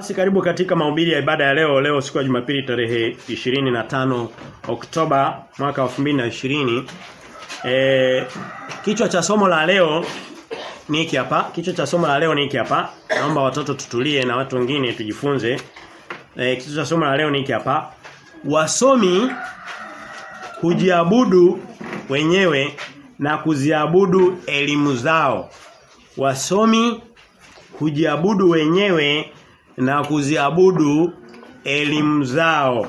Basi karibu katika mahubiri ya ibada ya leo leo siku ya Jumapili tarehe 25 Oktoba mwaka 2020. Eh kichwa cha somo la leo ni hiki hapa. Kichwa cha somo la leo ni hiki hapa. Naomba watoto tutulie na watu wengine tujifunze. Eh kichwa cha somo la leo ni hiki hapa. Wasomi kujiabudu wenyewe na kuziabudu elimu zao. Wasomi kujiabudu wenyewe na kuziabudu elimu zao.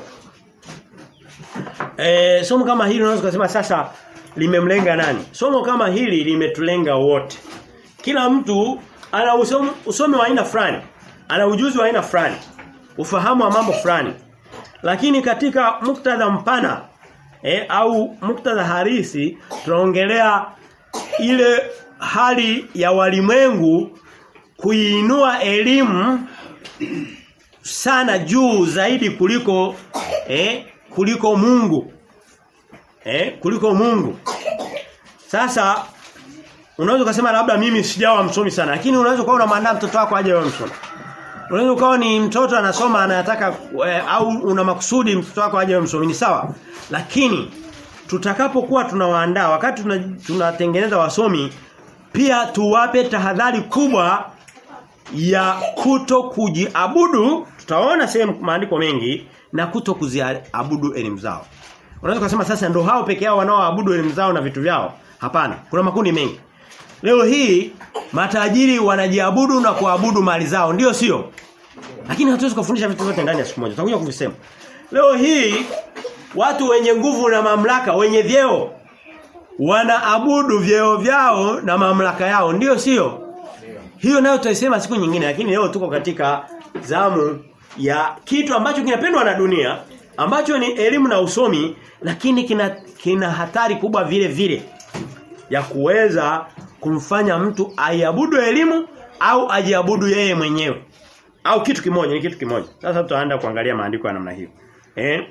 E, somo kama hili unaweza kusema sasa limemlenga nani? Somo kama hili limetulenga wote. Kila mtu ana usomi, usomi wa aina fulani, ana ujuzi wa aina fulani, ufahamu wa mambo fulani. Lakini katika muktadha mpana e, au muktadha harisi tunaongelea ile hali ya walimwengu kuinua elimu sana juu zaidi kuliko eh kuliko Mungu. Eh kuliko Mungu. Sasa unaweza kusema labda mimi sijawa msomi sana lakini unaweza kuwa unamwandaa mtoto wako aje awe msomi. Unaweza kuwa ni mtoto anasoma anataka eh, au una makusudi mtoto wako aje awe msomi ni sawa. Lakini tutakapokuwa tunawaandaa wakati tunatengeneza wasomi pia tuwape tahadhari kubwa ya kuto kujiabudu tutaona sehemu maandiko mengi na kuto kuziabudu elimu zao. Unaweza kusema sasa ndio hao peke yao wanaoabudu elimu zao na vitu vyao. Hapana, kuna makundi mengi. Leo hii matajiri wanajiabudu na kuabudu mali zao, ndio sio? Lakini hatuwezi kufundisha vitu vyote ndani ya siku moja. Tutakuja kuvisema. Leo hii watu wenye nguvu na mamlaka, wenye vyeo wanaabudu vyeo vyao na mamlaka yao, ndio sio? Hiyo nayo tutaisema siku nyingine lakini leo tuko katika zamu ya kitu ambacho kinapendwa na dunia ambacho ni elimu na usomi lakini kina kina hatari kubwa vile vile ya kuweza kumfanya mtu aiabudu elimu au ajiabudu yeye mwenyewe au kitu kimoja ni kitu kimoja sasa tutaanza kuangalia maandiko ya namna hiyo eh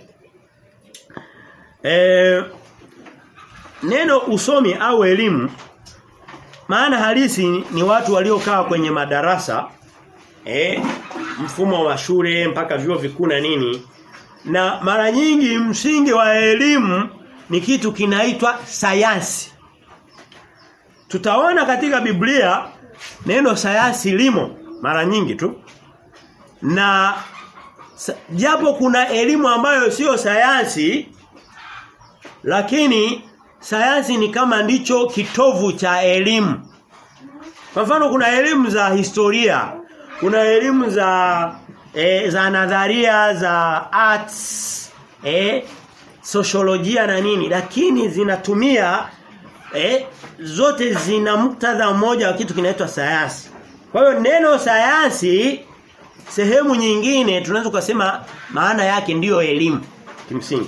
eh neno usomi au elimu maana halisi ni watu waliokaa kwenye madarasa eh mfumo wa shule mpaka vyuo vikuu na nini na mara nyingi msingi wa elimu ni kitu kinaitwa sayansi tutaona katika Biblia neno sayansi limo mara nyingi tu na japo kuna elimu ambayo sio sayansi lakini sayansi ni kama ndicho kitovu cha elimu. Kwa mfano kuna elimu za historia, kuna elimu za e, za nadharia za arts, e, sociolojia na nini, lakini zinatumia e, zote zina muktadha mmoja wa kitu kinaitwa sayansi. Kwa hiyo neno sayansi sehemu nyingine tunaweza kusema maana yake ndiyo elimu kimsingi.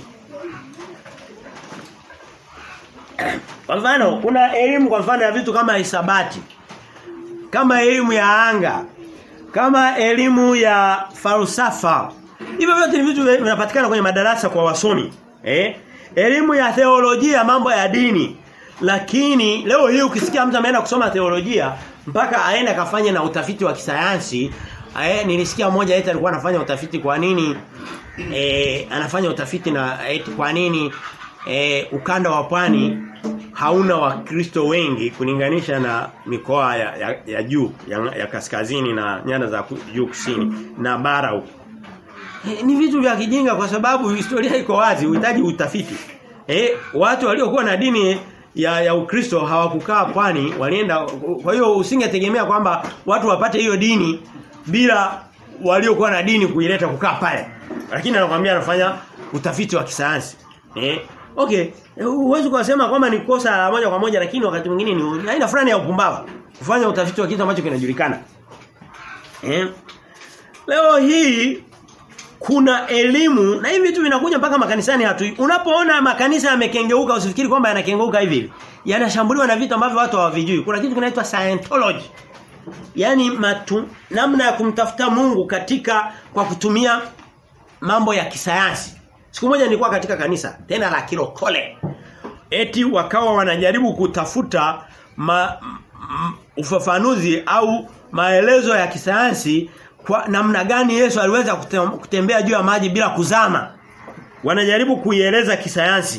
Kwa mfano kuna elimu kwa mfano ya vitu kama hisabati. Kama elimu ya anga. Kama elimu ya falsafa. Hivyo vyote ni vitu vinapatikana kwenye madarasa kwa wasomi. Eh? Elimu ya theolojia mambo ya dini. Lakini leo hii ukisikia mtu ameenda kusoma theolojia mpaka aende akafanye na utafiti wa kisayansi, eh nilisikia mmoja eti alikuwa anafanya utafiti kwa nini eh anafanya utafiti na eti kwa nini eh ukanda wa pwani hauna wakristo wengi kulinganisha na mikoa ya, ya, ya juu ya, ya kaskazini na nyanda za juu kusini na bara huko. E, ni vitu vya kijinga kwa sababu historia iko wazi, uhitaji utafiti. Eh, watu waliokuwa na dini ya ya Ukristo hawakukaa pwani, walienda kwa hiyo usingetegemea kwamba watu wapate hiyo dini bila waliokuwa na dini kuileta kukaa pale. Lakini anakuambia anafanya utafiti wa kisayansi. Eh, Okay, huwezi kusema kwamba ni kosa la moja kwa moja lakini wakati mwingine ni aina fulani ya upumbavu kufanya utafiti wa kitu ambacho kinajulikana. Eh? Leo hii kuna elimu na hivi vitu vinakuja mpaka makanisani hatu. Unapoona makanisa yamekengeuka usifikiri kwamba yanakengeuka hivi. Yanashambuliwa na vitu ambavyo watu hawavijui. Kuna kitu kinaitwa Scientology. Yaani matu, namna ya kumtafuta Mungu katika kwa kutumia mambo ya kisayansi. Siku moja nilikuwa katika kanisa tena la Kilokole. Eti wakawa wanajaribu kutafuta ma, m, ufafanuzi au maelezo ya kisayansi kwa namna gani Yesu aliweza kutembea juu ya maji bila kuzama. Wanajaribu kuieleza kisayansi.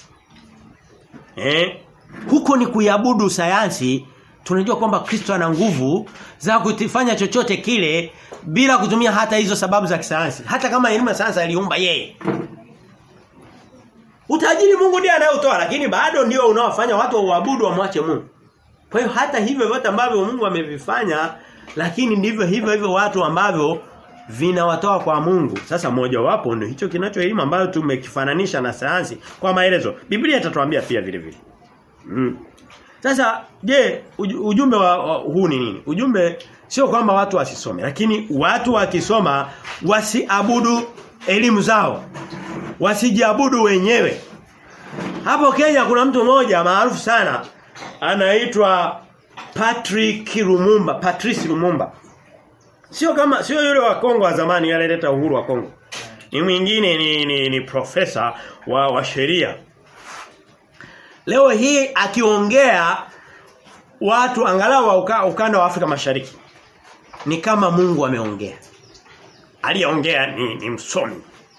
Eh? Huko ni kuiabudu sayansi. Tunajua kwamba Kristo ana nguvu za kufanya chochote kile bila kutumia hata hizo sababu za kisayansi. Hata kama elimu ya sayansi aliumba yeye. Utajiri Mungu ndiye anayeutoa lakini bado ndio unaowafanya watu waabudu wamwache Mungu. Kwa hiyo hata hivyo vyote ambavyo Mungu amevifanya lakini ndivyo hivyo hivyo watu ambavyo vinawatoa kwa Mungu. Sasa moja wapo ndio hicho kinachoelimu ambayo tumekifananisha na sayansi kwa maelezo. Biblia itatuambia pia vile vile. Mm. Sasa je, ujumbe wa, wa, huu ni nini? Ujumbe sio kwamba watu wasisome, lakini watu wakisoma wasiabudu elimu zao. Wasijiabudu wenyewe. Hapo Kenya kuna mtu mmoja maarufu sana anaitwa Patrick Lumumba, Patrice Lumumba. Sio kama sio yule wa Kongo wa zamani alileta uhuru wa Kongo. Ni mwingine ni, ni, ni profesa wa, wa sheria. Leo hii akiongea watu angalau wa uka, ukanda wa Afrika Mashariki ni kama Mungu ameongea. Aliyeongea ni, ni msomi.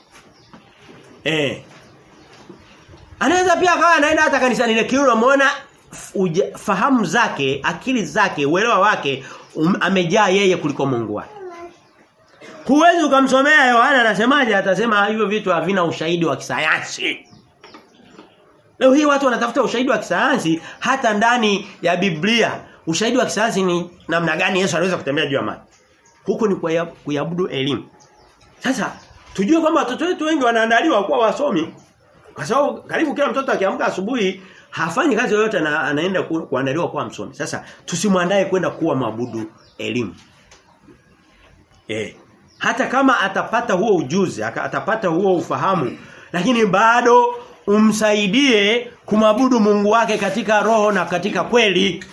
Eh. Anaweza pia akawa anaenda hata kanisani lakini unamwona fahamu zake, akili zake, uelewa wake um, amejaa yeye kuliko Mungu wake. Huwezi ukamsomea Yohana anasemaje atasema hivyo vitu havina ushahidi wa kisayansi. Leo hii watu wanatafuta ushahidi wa kisayansi hata ndani ya Biblia. Ushahidi wa kisayansi ni namna gani Yesu aliweza kutembea juu ya maji. Huko ni kuiabudu elimu. Sasa tujue kwamba watoto wetu wengi wanaandaliwa kuwa wasomi. Kwa sababu karibu kila mtoto akiamka asubuhi hafanyi kazi yoyote na anaenda ku, kuandaliwa kuwa msomi. Sasa tusimwandae kwenda kuwa mabudu elimu. Eh. Hata kama atapata huo ujuzi, atapata huo ufahamu, lakini bado umsaidie kumabudu Mungu wake katika roho na katika kweli.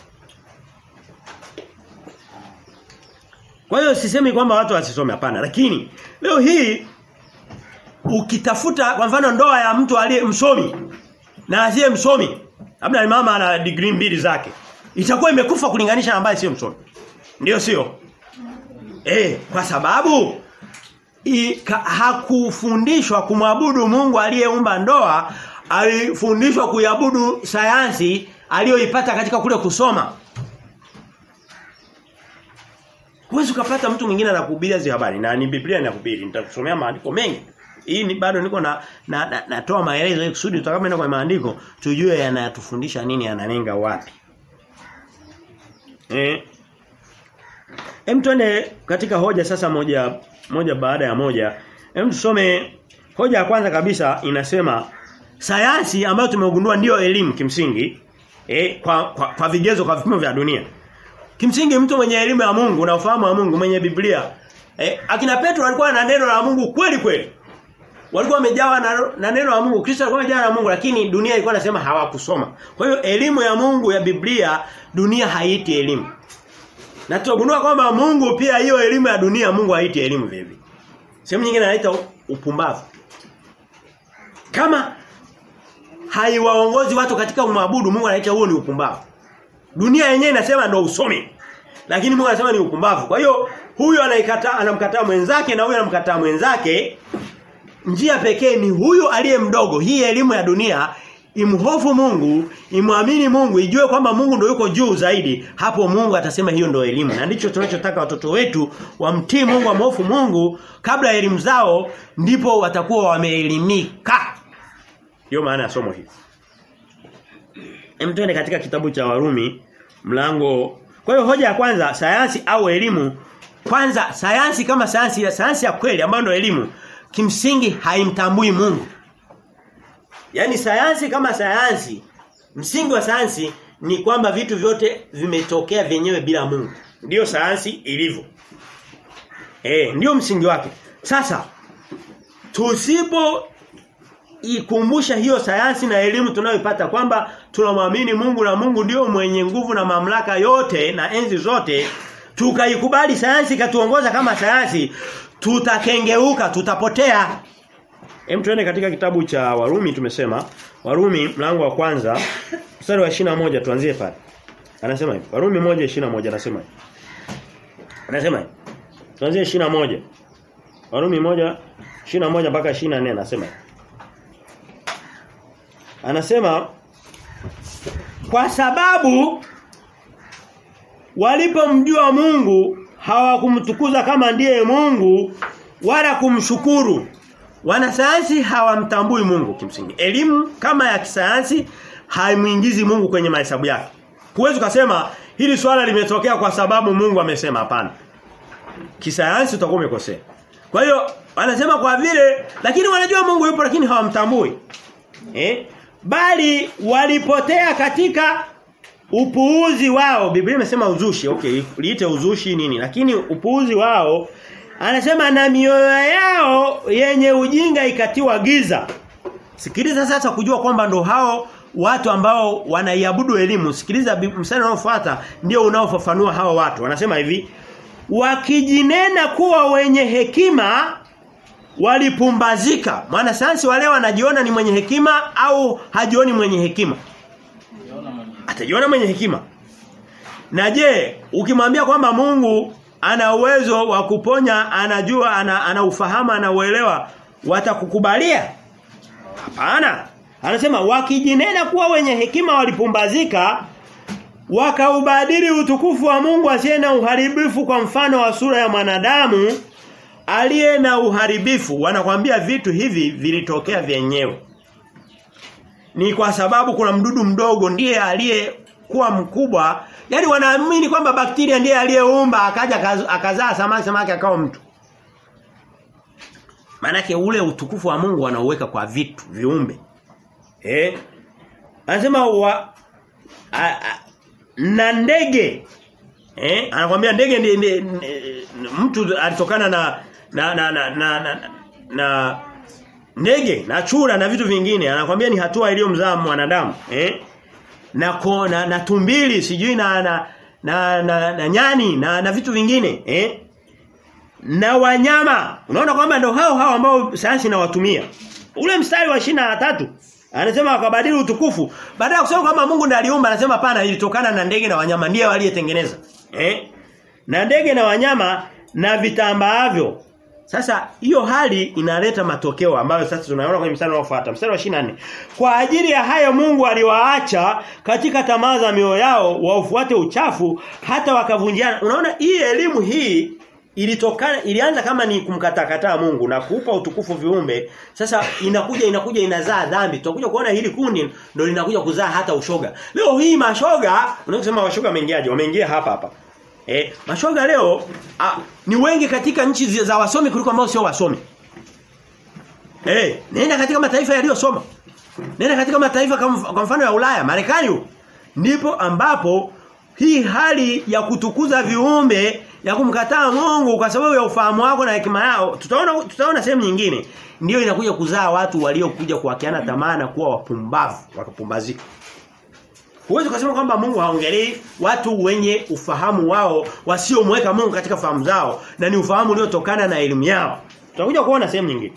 Kwa hiyo sisemi kwamba watu wasisome hapana, lakini leo hii ukitafuta kwa mfano ndoa ya mtu aliye msomi na asiye msomi, labda ni mama ana degree mbili zake, itakuwa imekufa kulinganisha na ambaye sio msomi. Ndio sio? Eh, kwa sababu i, ka, hakufundishwa kumwabudu Mungu aliyeumba ndoa, alifundishwa kuiabudu sayansi aliyoipata katika kule kusoma. Huwezi ukapata mtu mwingine anakuhubiria hizo habari na ni Biblia inakuhubiri. Nitakusomea maandiko mengi. Hii ni bado niko na natoa na, na, na maelezo ili kusudi tutakapoenda kwa maandiko tujue yanatufundisha nini yanalenga wapi. Eh. Hem tuende katika hoja sasa moja moja baada ya moja. Hem tusome hoja ya kwanza kabisa inasema sayansi ambayo tumegundua ndiyo elimu kimsingi eh, kwa, kwa, kwa vigezo kwa vipimo vya dunia. Kimsingi mtu mwenye elimu ya Mungu na ufahamu wa Mungu mwenye Biblia eh, akina Petro walikuwa na neno la Mungu kweli kweli. Walikuwa wamejawa na, na neno la Mungu. Kristo alikuwa amejawa na Mungu lakini dunia ilikuwa inasema hawakusoma. Kwa hiyo elimu ya Mungu ya Biblia dunia haiti elimu. Na tutagundua kwamba Mungu pia hiyo elimu ya dunia Mungu haiti elimu vipi. Sehemu nyingine anaita upumbavu. Kama haiwaongozi watu katika kumwabudu Mungu anaita huo ni upumbavu. Dunia yenyewe inasema ndio usomi. Lakini Mungu anasema ni upumbavu. Kwa hiyo huyu anaikataa anamkataa mwenzake na huyu anamkataa mwenzake. Njia pekee ni huyu aliye mdogo. Hii elimu ya dunia imhofu Mungu, imwamini Mungu, ijue kwamba Mungu ndio yuko juu zaidi. Hapo Mungu atasema hiyo ndio elimu. Na ndicho tunachotaka watoto wetu wamtii Mungu, wamhofu Mungu kabla ya elimu zao ndipo watakuwa wameelimika. Ndio maana ya somo hili. Hem tuende katika kitabu cha Warumi mlango. Kwa hiyo hoja ya kwanza sayansi au elimu kwanza sayansi kama sayansi ya sayansi ya kweli ambayo ndio elimu kimsingi haimtambui Mungu. Yaani sayansi kama sayansi msingi wa sayansi ni kwamba vitu vyote vimetokea vyenyewe bila Mungu. Ndiyo sayansi ilivyo. Eh, ndio msingi wake. Sasa tusipo ikumbusha hiyo sayansi na elimu tunayoipata kwamba tunamwamini Mungu na Mungu ndio mwenye nguvu na mamlaka yote na enzi zote tukaikubali sayansi katuongoza kama sayansi tutakengeuka tutapotea Hem tuende katika kitabu cha Warumi tumesema Warumi mlango wa kwanza mstari wa 21 tuanzie pale Anasema hivi Warumi 1:21 anasema hivi Anasema hivi Tuanzie 21. Warumi moja 21 mpaka 24 anasema. Anasema kwa sababu walipomjua Mungu hawakumtukuza kama ndiye Mungu wala kumshukuru. Wanasayansi hawamtambui Mungu kimsingi. Elimu kama ya kisayansi haimuingizi Mungu kwenye mahesabu yake. Huwezi kusema hili swala limetokea kwa sababu Mungu amesema hapana. Kisayansi utakuwa umekosea. Kwa hiyo wanasema kwa vile lakini wanajua Mungu yupo lakini hawamtambui. Eh? Bali walipotea katika upuuzi wao. Biblia imesema uzushi. Okay, liite uzushi nini? Lakini upuuzi wao anasema na mioyo yao yenye ujinga ikatiwa giza. Sikiliza sasa kujua kwamba ndo hao watu ambao wanaiabudu elimu. Sikiliza mstari unaofuata ndio unaofafanua hao watu. Wanasema hivi, wakijinena kuwa wenye hekima walipumbazika. Maana sayansi wale wanajiona ni mwenye hekima au hajioni mwenye hekima? Atajiona mwenye hekima. Na je, ukimwambia kwamba Mungu ana uwezo wa kuponya, anajua, ana, ana ufahamu, anauelewa, watakukubalia? Hapana. Anasema wakijinena kuwa wenye hekima walipumbazika wakaubadili utukufu wa Mungu asiye na uharibifu kwa mfano wa sura ya mwanadamu aliye na uharibifu wanakwambia vitu hivi vilitokea vyenyewe ni kwa sababu kuna mdudu mdogo ndiye aliyekuwa mkubwa yani wanaamini kwamba bakteria ndiye aliyeumba akaja akazaa samaki samaki akawa mtu Manake ule utukufu wa Mungu anauweka kwa vitu viumbe eh anasema wa a, a, na ndege eh anakuambia ndege ndi, mtu alitokana na na na na, na, na, na ndege na chura na vitu vingine anakwambia ni hatua iliyomzaa mwanadamu eh na kona na tumbili sijui na na na, na, na nyani na, na vitu vingine eh na wanyama unaona kwamba ndio hao hao ambao sayansi inawatumia ule mstari wa tatu anasema wakabadili utukufu baada ya kusema kwamba Mungu ndiye aliumba anasema pana ilitokana na ndege na wanyama ndiye waliyetengeneza eh na ndege na wanyama na vitambaavyo sasa hiyo hali inaleta matokeo ambayo sasa tunaona kwenye mstari unaofuata mstari wa 24 kwa ajili ya hayo Mungu aliwaacha katika tamaa za mioyo yao waufuate uchafu hata wakavunjiana unaona hii elimu hii ilitokana ilianza kama ni kumkatakataa Mungu na kuupa utukufu viumbe sasa inakuja inakuja inazaa dhambi tutakuja kuona hili kundi ndio linakuja kuzaa hata ushoga leo hii mashoga unasema washoga wameingiaje wameingia hapa hapa eh mashoga leo a, ni wengi katika nchi za wasomi kuliko ambao sio wasomi eh nenda katika mataifa yaliyosoma nenda katika mataifa kwa mfano ya Ulaya Marekani ndipo ambapo hii hali ya kutukuza viumbe ya kumkataa Mungu kwa sababu ya ufahamu wako na hekima yao tutaona tutaona sehemu nyingine ndio inakuja kuzaa watu waliokuja kuwakiana tamaa na kuwa wapumbavu wakapumbazika Huwezi kusema kwamba Mungu haongelei watu wenye ufahamu wao wasiomweka Mungu katika fahamu zao na ni ufahamu uliotokana na elimu yao. Tutakuja kuona sehemu nyingine.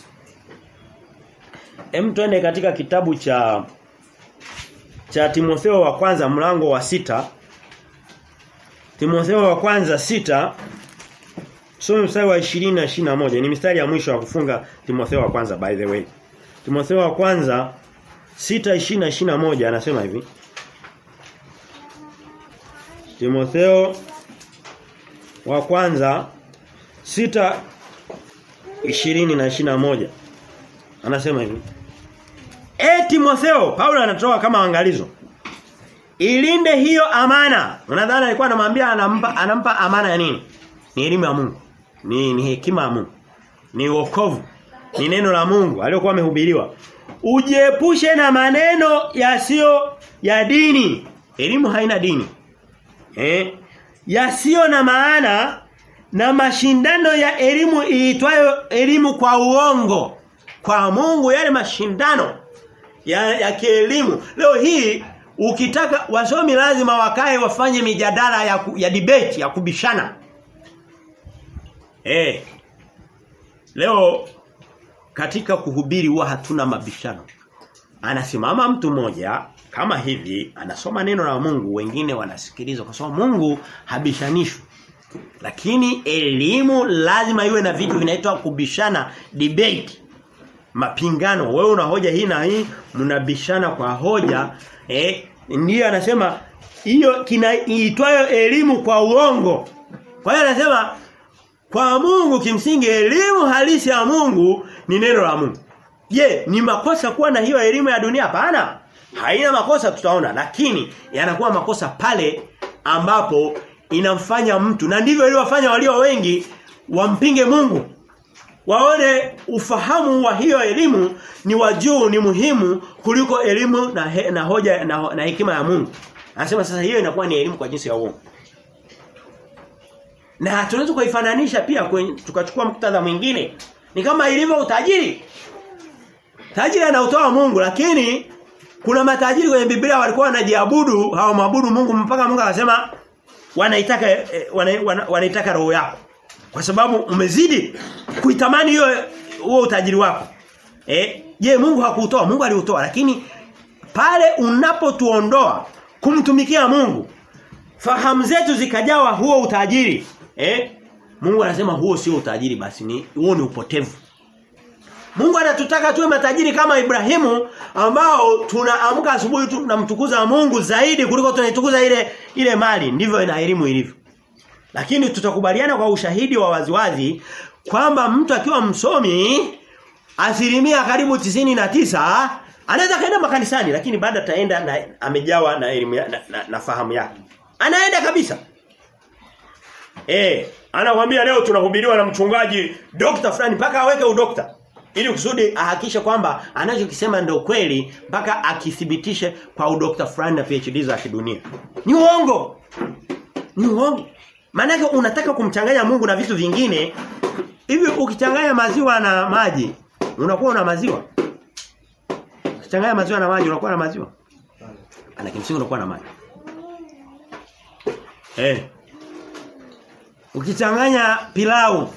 Hem twende katika kitabu cha cha Timotheo wa kwanza mlango wa sita Timotheo wa kwanza sita Tusome mstari wa 20 na 21 ni mistari ya mwisho wa kufunga Timotheo wa kwanza by the way. Timotheo wa kwanza 6 20 na 21 anasema hivi Timotheo wa kwanza sita ishirini na ishina moja anasema hivi E Timotheo Paulo anatoa kama angalizo Ilinde hiyo amana unadhani alikuwa anamwambia anampa anampa amana ya nini ni elimu ya Mungu ni ni hekima ya Mungu ni wokovu ni neno la Mungu aliyokuwa amehubiriwa ujiepushe na maneno yasiyo ya dini elimu haina dini eh yasiyo na maana na mashindano ya elimu iitwayo elimu kwa uongo kwa Mungu yale mashindano ya, ya kielimu leo hii ukitaka wasomi lazima wakae wafanye mijadala ya, ya debate ya kubishana eh leo katika kuhubiri huwa hatuna mabishano anasimama mtu mmoja kama hivi anasoma neno la Mungu wengine wanasikiliza kwa sababu Mungu habishanishwi Lakini elimu lazima iwe na vitu vinaitwa kubishana debate. Mapingano. Wewe una hoja hii na hii, mnabishana kwa hoja. Eh, ndiyo anasema hiyo kinaitwayo elimu kwa uongo. Kwa hiyo anasema kwa Mungu kimsingi elimu halisi ya Mungu ni neno la Mungu. Je, ni makosa kuwa na hiyo elimu ya dunia? Hapana. Haina makosa tutaona, lakini yanakuwa makosa pale ambapo inamfanya mtu na ndivyo iliwafanya walio wengi wampinge Mungu. Waone ufahamu wa hiyo elimu ni wa juu ni muhimu kuliko elimu na, he, na hoja na, na hekima ya Mungu. Anasema sasa hiyo inakuwa ni elimu kwa jinsi ya uongo. Na tunaweza kuifananisha pia kwenye, tukachukua muktadha mwingine. Ni kama ilivyo utajiri. Tajiri anautoa Mungu lakini kuna matajiri kwenye Biblia walikuwa wanajiabudu hawamwabudu Mungu mpaka Mungu akasema wanaitaka wana, wana, wanaitaka roho yako. Kwa sababu umezidi kuitamani hiyo huo utajiri wako. Eh, je, Mungu hakuutoa? Mungu aliutoa lakini pale unapotuondoa kumtumikia Mungu fahamu zetu zikajawa huo utajiri eh Mungu anasema huo sio utajiri basi ni huo ni upotevu Mungu anatutaka tuwe matajiri kama Ibrahimu ambao tunaamka asubuhi tunamtukuza Mungu zaidi kuliko tunaitukuza ile ile mali ndivyo na elimu ilivyo lakini tutakubaliana kwa ushahidi wa waziwazi kwamba mtu akiwa msomi asilimia karibu tisini na tisa anaweza kaenda makanisani lakini baada ataenda na amejawa na elimu na, na, na fahamu yake anaenda kabisa eh anakuambia leo tunahubiriwa na mchungaji dokta fulani mpaka aweke udokta ili kusudi ahakishe kwamba anachokisema ndio kweli mpaka akithibitishe kwa udokta fulani na PhD za kidunia ni uongo ni uongo maana unataka kumchanganya Mungu na vitu vingine hivi ukichanganya maziwa na maji unakuwa una maziwa ukichanganya maziwa na maji unakuwa na maziwa ana kimsingi unakuwa na maji eh ukichanganya pilau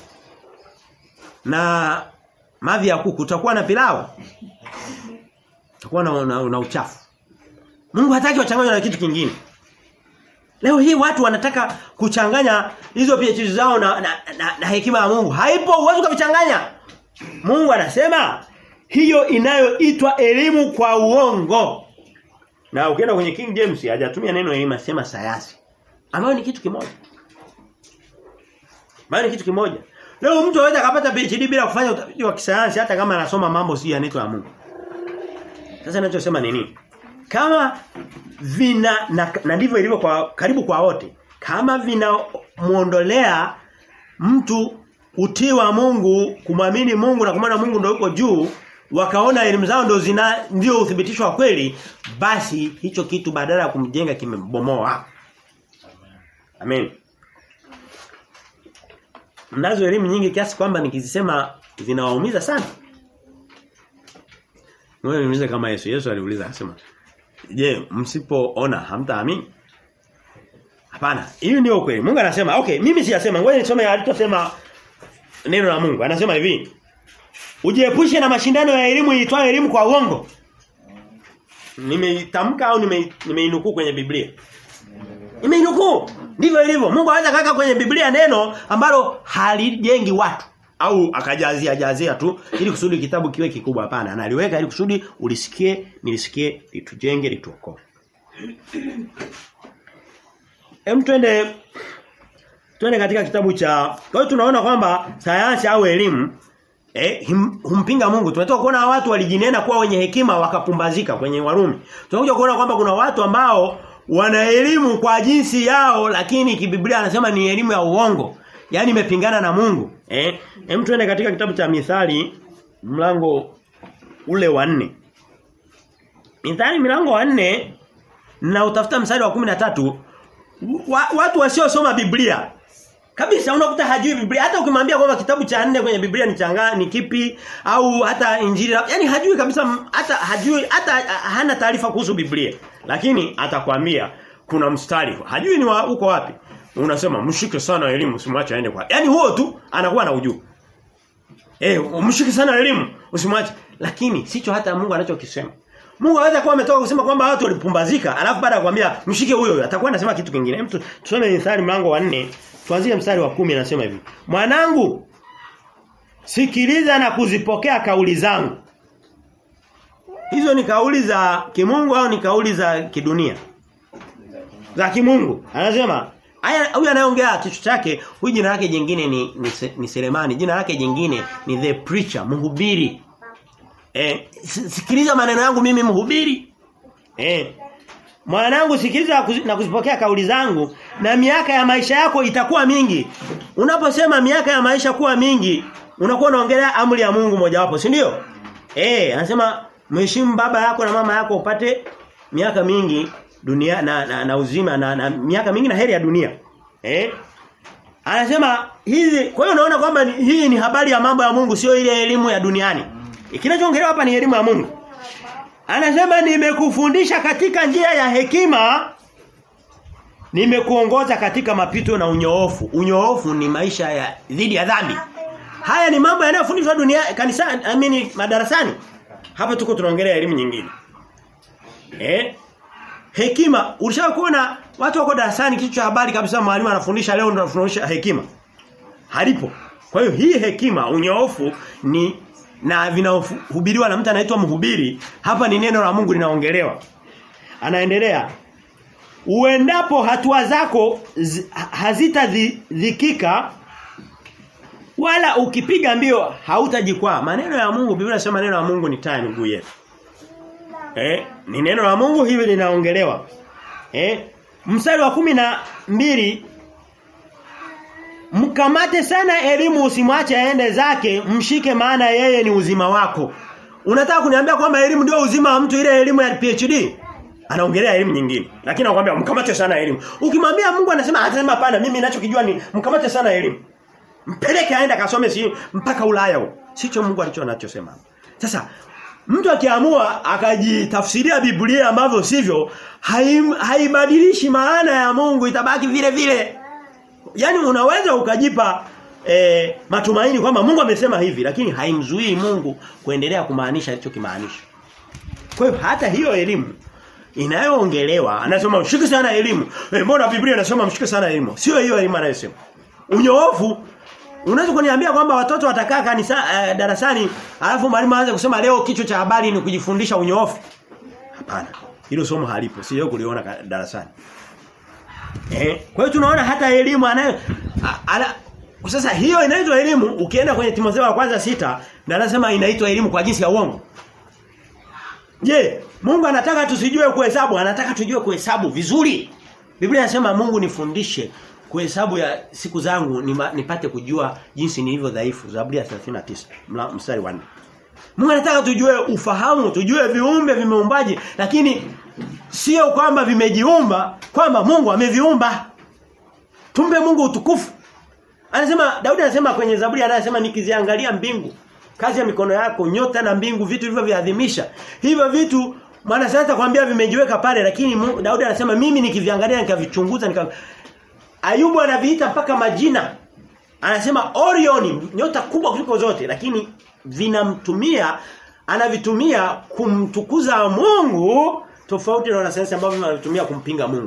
na mavi ya kuku utakuwa na pilau utakuwa na, na, na uchafu Mungu hataki wachanganywe na kitu kingine Leo hii watu wanataka kuchanganya hizo PhD zao na, na, na, na hekima ya Mungu. Haipo uwezo kuvichanganya. Mungu anasema hiyo inayoitwa elimu kwa uongo. Na ukienda kwenye King James hajatumia neno elimu asema sayansi. Ambayo ni kitu kimoja. Ambayo ni kitu kimoja. Leo mtu anaweza kupata PhD bila kufanya utafiti wa kisayansi hata kama anasoma mambo si yanaitwa ya Mungu. Sasa ninachosema ni nini? Kama vina na, na ndivyo ilivyo kwa karibu kwa wote. Kama vinamuondolea mtu utii wa Mungu, kumwamini Mungu na kumwona Mungu ndio yuko juu, wakaona elimu zao ndio zina ndio uthibitisho wa kweli, basi hicho kitu badala ya kumjenga kimebomoa. Amen. Mnazo elimu nyingi kiasi kwamba nikizisema zinawaumiza sana. Wewe niulize kama Yesu. Yesu aliuliza akasema, "Je, msipoona hamtaamini?" Hapana, hiyo ndio kweli. Mungu anasema, "Okay, mimi siyasema, ngoja nisome alichosema neno la Mungu." Anasema hivi, "Ujiepushe na mashindano ya elimu iitwayo elimu kwa uongo." Nimeitamka au nimeinukuu kwenye Biblia? Nimeinukuu. Ndivyo ilivyo. Mungu anaweza kaka kwenye Biblia neno ambalo halijengi watu au akajazia jazia tu ili kusudi kitabu kiwe kikubwa hapana analiweka ili kusudi ulisikie nilisikie litujenge lituokoe Hem twende twende katika kitabu cha kwa hiyo tunaona kwamba sayansi au elimu eh him, humpinga Mungu tumetoka kuona watu walijinena kuwa wenye hekima wakapumbazika kwenye Warumi tunakuja kuona kwamba kuna watu ambao wana elimu kwa jinsi yao lakini kibiblia anasema ni elimu ya uongo Yaani imepingana na Mungu. Eh? Hem tuende katika kitabu cha Mithali mlango ule wa nne Mithali mlango wa nne na utafuta mstari wa 13 wa, watu wasiosoma Biblia kabisa unakuta hajui Biblia hata ukimwambia kwamba kitabu cha nne kwenye Biblia ni changa ni kipi au hata injili yani hajui kabisa hata hajui hata hana taarifa kuhusu Biblia lakini atakwambia kuna mstari hajui ni wa, uko wapi unasema mshike sana elimu usimwache aende kwa. Yaani huo tu anakuwa na ujuu. Eh, mshike sana elimu usimwache. Lakini sicho hata Mungu anachokisema. Mungu anaweza kuwa ametoka kusema kwamba watu walipumbazika, alafu baada ya kumwambia mshike huyo atakuwa anasema kitu kingine. Mtu tusome Mithali mlango wa 4 tuanzie mstari wa kumi anasema hivi. Mwanangu sikiliza na kuzipokea kauli zangu. Hizo ni kauli za kimungu au ni kauli za kidunia? Za kimungu. Anasema haya huyu anayeongea kichwa chake, huyu jina lake jingine ni, ni ni Selemani, jina lake jingine ni the preacher, mhubiri. Eh, sikiliza maneno yangu mimi mhubiri. Eh. Mwanangu sikiliza na kuzipokea kauli zangu na miaka ya maisha yako itakuwa mingi. Unaposema miaka ya maisha kuwa mingi, unakuwa unaongelea amri ya Mungu mojawapo, si ndio? Eh, anasema mheshimu baba yako na mama yako upate miaka mingi dunia na, na, na uzima na, na miaka mingi na heri ya dunia. Eh? Anasema hizi kwa hiyo unaona kwamba hii ni habari ya mambo ya Mungu sio ile elimu ya duniani. Kinachoongelewa hapa ni elimu ya Mungu. Anasema nimekufundisha katika njia ya hekima nimekuongoza katika mapito na unyoofu. Unyoofu ni maisha ya dhidi ya dhambi. Haya ni mambo yanayofundishwa dunia kanisani, I mean madarasani. Hapa tuko tunaongelea elimu nyingine. Eh? Hekima, ulishawahi kuona watu wako darasani kitu cha habari kabisa mwalimu anafundisha leo ndo anafundisha hekima. Halipo. Kwa hiyo hii hekima unyoofu ni na vinahubiriwa na mtu anaitwa mhubiri, hapa ni neno la Mungu linaongelewa. Anaendelea. Uendapo hatua zako hazitadhikika wala ukipiga mbio hautajikwaa. Maneno ya Mungu Biblia inasema neno la Mungu ni taa miguu yetu. Eh, ni neno la Mungu hivi linaongelewa. Eh, mstari wa kumi na mbili Mkamate sana elimu usimwache aende zake, mshike maana yeye ni uzima wako. Unataka kuniambia kwamba elimu ndio uzima wa mtu ile elimu ya PhD? Anaongelea elimu nyingine. Lakini anakuambia mkamate sana elimu. Ukimwambia Mungu anasema atasema hapana mimi ninachokijua ni mkamate sana elimu. Mpeleke aende kasome si mpaka Ulaya huko. Sicho Mungu alicho anachosema. Sasa mtu akiamua akajitafsiria Biblia ambavyo sivyo haibadilishi maana ya Mungu itabaki vile vile. Yaani unaweza ukajipa e, matumaini kwamba Mungu amesema hivi lakini haimzuii Mungu kuendelea kumaanisha alichokimaanisha. Kwa hiyo hata hiyo elimu inayoongelewa anasema mshike sana elimu. E, mbona Biblia inasema mshike sana elimu? Sio hiyo elimu anayosema. Unyoofu Unaweza kuniambia kwamba watoto watakaa kanisa uh, darasani alafu mwalimu aanze kusema leo kichwa cha habari ni kujifundisha unyoofu? Hapana. Hilo somo halipo. Sio kuliona darasani. Eh, kwa hiyo tunaona hata elimu anayo ana sasa hiyo inaitwa elimu ukienda kwenye Timotheo wa kwanza sita na anasema inaitwa elimu kwa jinsi ya uongo. Je, Mungu anataka tusijue kuhesabu, anataka tujue kuhesabu vizuri. Biblia inasema Mungu nifundishe kuhesabu ya siku zangu nima, nipate kujua jinsi nilivyo dhaifu. Zaburi ya 39 mstari wa 4. Mungu anataka tujue ufahamu, tujue viumbe vimeumbaje, lakini sio kwamba vimejiumba, kwamba Mungu ameviumba. Tumbe Mungu utukufu. Anasema Daudi anasema kwenye Zaburi anasema nikiziangalia mbingu, kazi ya mikono yako, nyota na mbingu, vitu hivyo viadhimisha. Hivyo vitu maana sasa kwambia vimejiweka pale lakini Mungu, Daudi anasema mimi nikiviangalia nikavichunguza nika Ayubu anaviita mpaka majina. Anasema Orion nyota kubwa kuliko zote lakini vinamtumia anavitumia kumtukuza Mungu tofauti na wanasayansi ambao wanatumia kumpinga Mungu.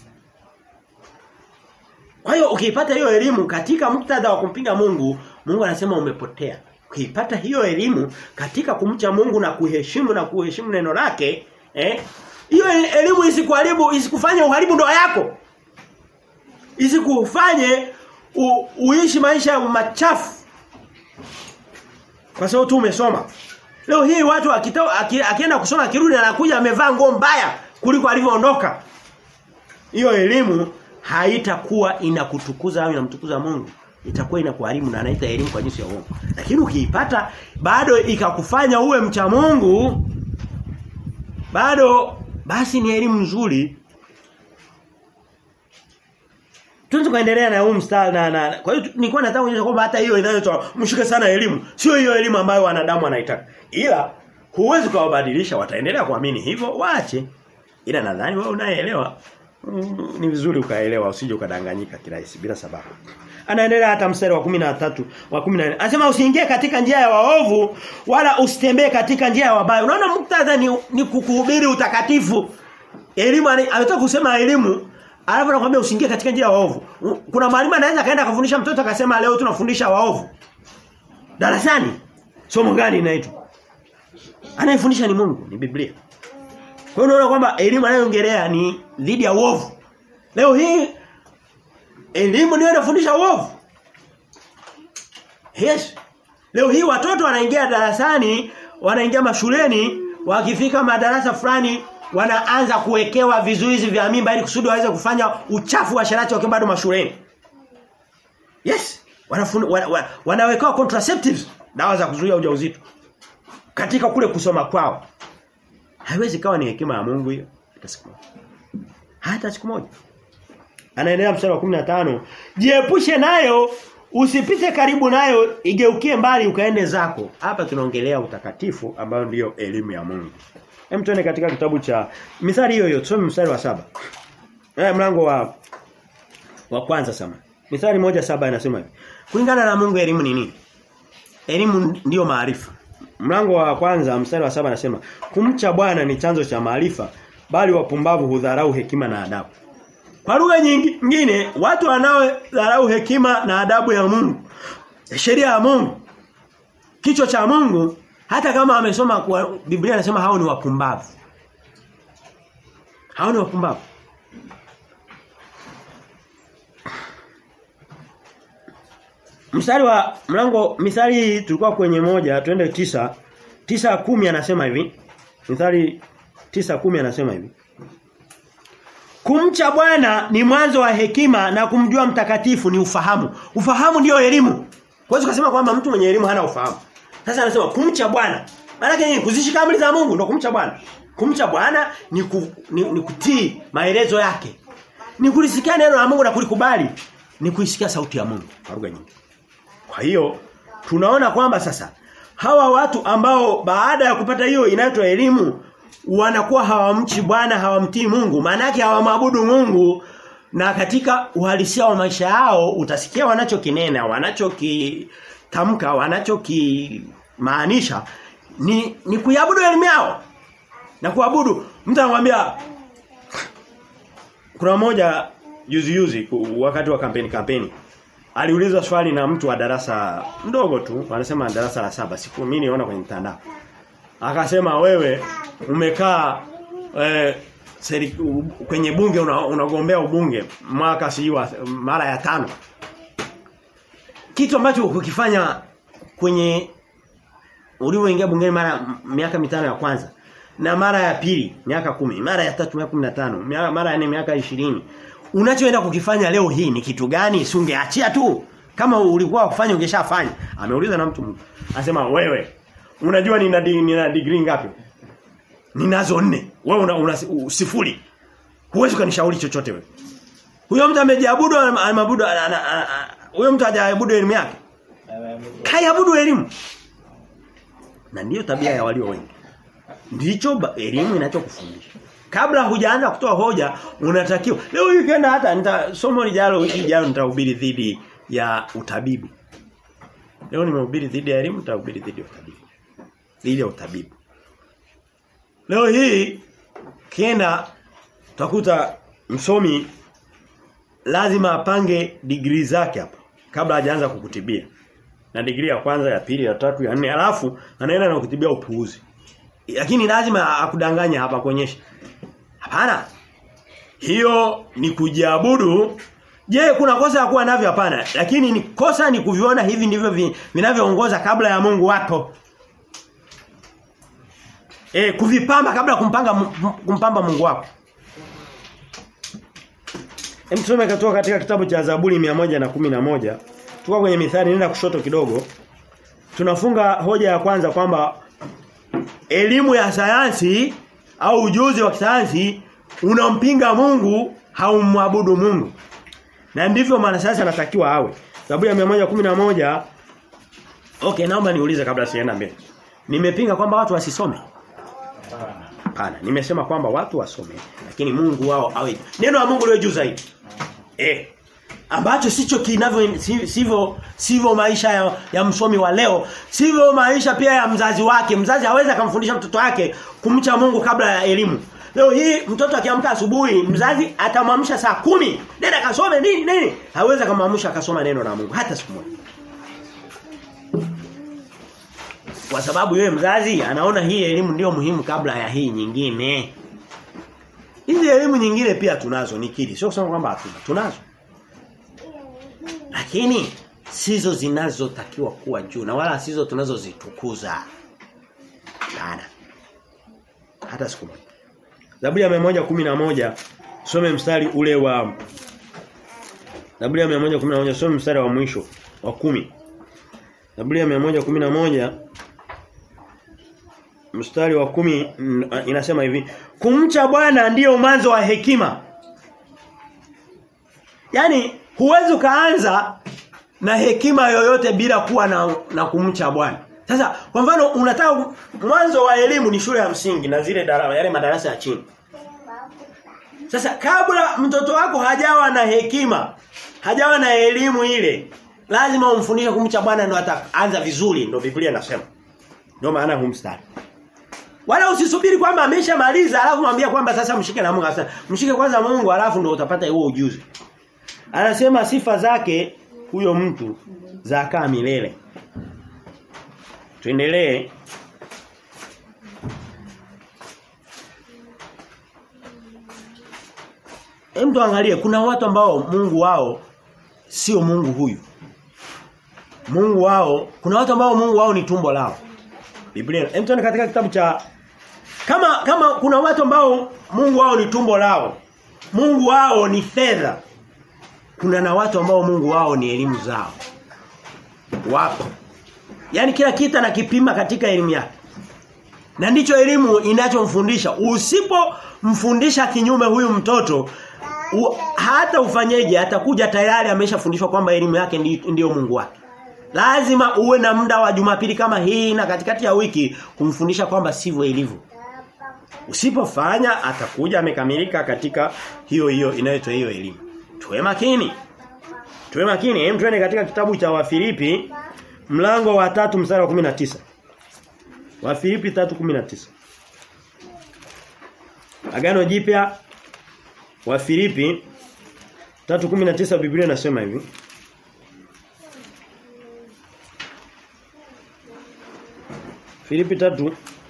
Kwa hiyo ukiipata hiyo elimu katika muktadha wa kumpinga Mungu, Mungu anasema umepotea. Ukiipata hiyo elimu katika kumcha Mungu na kuheshimu na kuheshimu neno lake, eh? Hiyo elimu isikuharibu, isikufanye uharibu ndoa yako. Isikufanye u, uishi maisha machafu. Kwa sababu tu umesoma. Leo hii watu akitoa akienda kusoma akirudi anakuja amevaa nguo mbaya kuliko alivyoondoka. Hiyo elimu haitakuwa inakutukuza au inamtukuza Mungu. Itakuwa inakuharibu na anaita elimu kwa jinsi ya uongo. Lakini ukiipata bado ikakufanya uwe mcha Mungu bado basi ni elimu nzuri. Tunaweza kuendelea na huu mstari na, na kwa hiyo nilikuwa nataka kuonyesha kwamba hata hiyo inayotoa mshike sana elimu sio hiyo elimu ambayo wanadamu wanaitaka. Ila huwezi kuwabadilisha wataendelea kuamini hivyo waache. Ila nadhani wewe unaelewa mm, ni vizuri ukaelewa usije ukadanganyika kirahisi bila sababu. Anaendelea hata mstari wa 13 wa 14. Anasema usiingie katika njia ya waovu wala usitembee katika njia ya wabaya. Unaona muktadha ni, ni kukuhubiri utakatifu. Elimu anataka kusema elimu Alafu anakuambia usiingie katika njia ya waovu. Kuna mwalimu anaweza kaenda akafundisha mtoto akasema leo tunafundisha waovu. Darasani. Somo gani inaitwa? Anayefundisha ni Mungu, ni Biblia. Kwa hiyo unaona kwamba elimu anayoongelea ni dhidi ya uovu. Leo hii elimu ndio inafundisha uovu. Yes. Leo hii watoto wanaingia darasani, wanaingia mashuleni, wakifika madarasa fulani wanaanza kuwekewa vizuizi vya mimba ili kusudi waweze kufanya uchafu wa sharati wakiwa bado mashuleni. Yes. Wanafunu, wana, wana, wanawekewa contraceptives, dawa za kuzuia ujauzito. Katika kule kusoma kwao. Haiwezi kawa ni hekima ya Mungu hiyo hata siku moja. Hata siku moja. Anaendelea mstari wa 15, "Jiepushe nayo, usipite karibu nayo, igeukie mbali ukaende zako." Hapa tunaongelea utakatifu ambayo ndiyo elimu ya Mungu. Hem tuone katika kitabu cha Mithali hiyo hiyo, tusome mstari wa saba Eh mlango wa wa kwanza sama. Mithali moja saba inasema hivi. Kulingana na Mungu elimu ni nini? Elimu ndiyo maarifa. Mlango wa kwanza mstari wa saba anasema kumcha Bwana ni chanzo cha maarifa bali wapumbavu hudharau hekima na adabu. Kwa lugha nyingine watu wanaodharau hekima na adabu ya Mungu sheria ya Mungu kichwa cha Mungu hata kama amesoma kwa Biblia inasema hao ni wapumbavu. Hao ni wapumbavu. Mstari wa mlango mithali tulikuwa kwenye moja twende tisa tisa kumi anasema hivi. Mithali tisa kumi anasema hivi. Kumcha Bwana ni mwanzo wa hekima na kumjua mtakatifu ni ufahamu. Ufahamu ndio elimu. Huwezi kusema kwamba mtu mwenye elimu hana ufahamu. Sasa anasema kumcha Bwana. Maana yake ni kuzishika amri za Mungu ndio kumcha Bwana. Kumcha Bwana ni, ku, ni, ni kutii maelezo yake. Ni kulisikia neno la Mungu na kulikubali. Ni kuisikia sauti ya Mungu kwa lugha nyingi. Kwa hiyo tunaona kwamba sasa hawa watu ambao baada ya kupata hiyo inaitwa elimu wanakuwa hawamchi Bwana hawamtii Mungu maana yake hawamwabudu Mungu na katika uhalisia wa maisha yao utasikia wanachokinena wanachokitamka wanachokimaanisha ni ni kuiabudu elimu yao na kuabudu mtu anamwambia kuna mmoja juzi juzi wakati wa kampeni kampeni aliulizwa swali na mtu wa darasa mdogo tu wanasema darasa la saba siku mimi niona kwenye mtandao akasema wewe umekaa eh, seri, kwenye bunge unagombea una ubunge mwaka si mara ya tano kitu ambacho ukifanya kwenye ulivyoingia bungeni mara miaka mitano ya kwanza na mara ya pili miaka kumi mara ya tatu miaka 15 mara ya nne miaka ishirini unachoenda kukifanya leo hii ni kitu gani sungeachia tu kama ulikuwa kufanya ungeshafanya ameuliza na mtu anasema wewe unajua nina nina degree ngapi ninazo nne wewe una, una sifuri huwezi kunishauri chochote wewe huyo mtu amejiabudu amabudu huyo mtu hajaabudu elimu yake kaiabudu elimu na ndiyo tabia ya walio wengi ndicho elimu inachokufundisha kabla hujaanza kutoa hoja unatakiwa leo hii kenda hata nita somo lijalo wiki ijayo nitahubiri dhidi ya utabibu leo nimehubiri dhidi ya elimu nitahubiri dhidi ya utabibu dhidi ya utabibu leo hii kienda utakuta msomi lazima apange degree zake hapa kabla hajaanza kukutibia na degree ya kwanza ya pili ya tatu ya nne alafu anaenda na kutibia upuuzi lakini lazima akudanganya hapa kuonyesha Hapana. Hiyo ni kujiabudu. Je, kuna kosa ya kuwa navyo hapana? Lakini ni kosa ni kuviona hivi ndivyo vinavyoongoza kabla ya Mungu wako. E, kuvipamba kabla kumpanga kumpamba Mungu wako. Hem tusome katoka katika kitabu cha Zaburi 111. Tuko kwenye mithali nenda kushoto kidogo. Tunafunga hoja ya kwanza kwamba elimu ya sayansi au ujuzi wa kisayansi unampinga Mungu haumwabudu Mungu. Na ndivyo maana sasa anatakiwa awe. Zaburi ya 111 Okay, naomba niulize kabla sienda mbele. Nimepinga kwamba watu wasisome. Hapana, nimesema kwamba watu wasome, lakini Mungu wao awe. Neno la Mungu liwe juu zaidi. Eh. Ambacho sicho kinavyo sivyo sivyo maisha ya, ya msomi wa leo, sivyo maisha pia ya mzazi wake. Mzazi hawezi akamfundisha mtoto wake kumcha Mungu kabla ya elimu. Leo hii mtoto akiamka asubuhi mzazi atamwamsha saa kumi Nenda kasome nini nini. Hawezi kumwamsha akasoma neno la Mungu hata siku moja. Kwa sababu yeye mzazi anaona hii elimu ndio muhimu kabla ya hii nyingine. Hizi elimu nyingine pia tunazo nikiri. Sio kusema kwamba hatuna. Tunazo. Lakini sizo zinazotakiwa kuwa juu na wala sizo tunazozitukuza. Sana. Hata siku moja. Zaburi ya 111 some mstari ule wa Zaburi ya 111 some mstari wa mwisho wa kumi Zaburi ya 111 mstari wa kumi inasema hivi kumcha Bwana ndiyo mwanzo wa hekima Yaani huwezi ukaanza na hekima yoyote bila kuwa na, na kumcha Bwana sasa kwa mfano unataka mwanzo wa elimu ni shule ya msingi na zile darasa yale madarasa ya chini. Sasa kabla mtoto wako hajawa na hekima, hajawa na elimu ile, lazima umfundishe kumcha Bwana ndio ataanza vizuri ndio Biblia inasema. Ndio maana humstari. Wala usisubiri kwamba ameshamaliza alafu mwambie kwamba sasa mshike na Mungu sasa. Mshike kwanza Mungu alafu ndio utapata huo ujuzi. Anasema sifa zake huyo mtu zakaa milele. Tuendelee. Hem tuangalie kuna watu ambao Mungu wao sio Mungu huyu. Mungu wao kuna watu ambao Mungu wao ni tumbo lao. Biblia. Hem tuone katika kitabu cha kama kama kuna watu ambao Mungu wao ni tumbo lao. Mungu wao ni fedha. Kuna na watu ambao Mungu wao ni elimu zao. Wapo. Yaani kila kitu anakipima katika elimu yake. Na ndicho elimu inachomfundisha. Usipomfundisha kinyume huyu mtoto u, hata ufanyeje atakuja tayari ameshafundishwa kwamba elimu yake ndiyo Mungu wake. Lazima uwe na muda wa Jumapili kama hii na katikati ya wiki kumfundisha kwamba sivyo ilivyo. Usipofanya atakuja amekamilika katika hiyo hiyo inayoitwa hiyo elimu. Tuwe makini. Tuwe makini. Hem tuende katika kitabu cha Wafilipi mlango wa tatu mstari wa 19. Wafilipi 3:19. Agano Jipya Wafilipi 3:19 Biblia inasema hivi. Filipi 3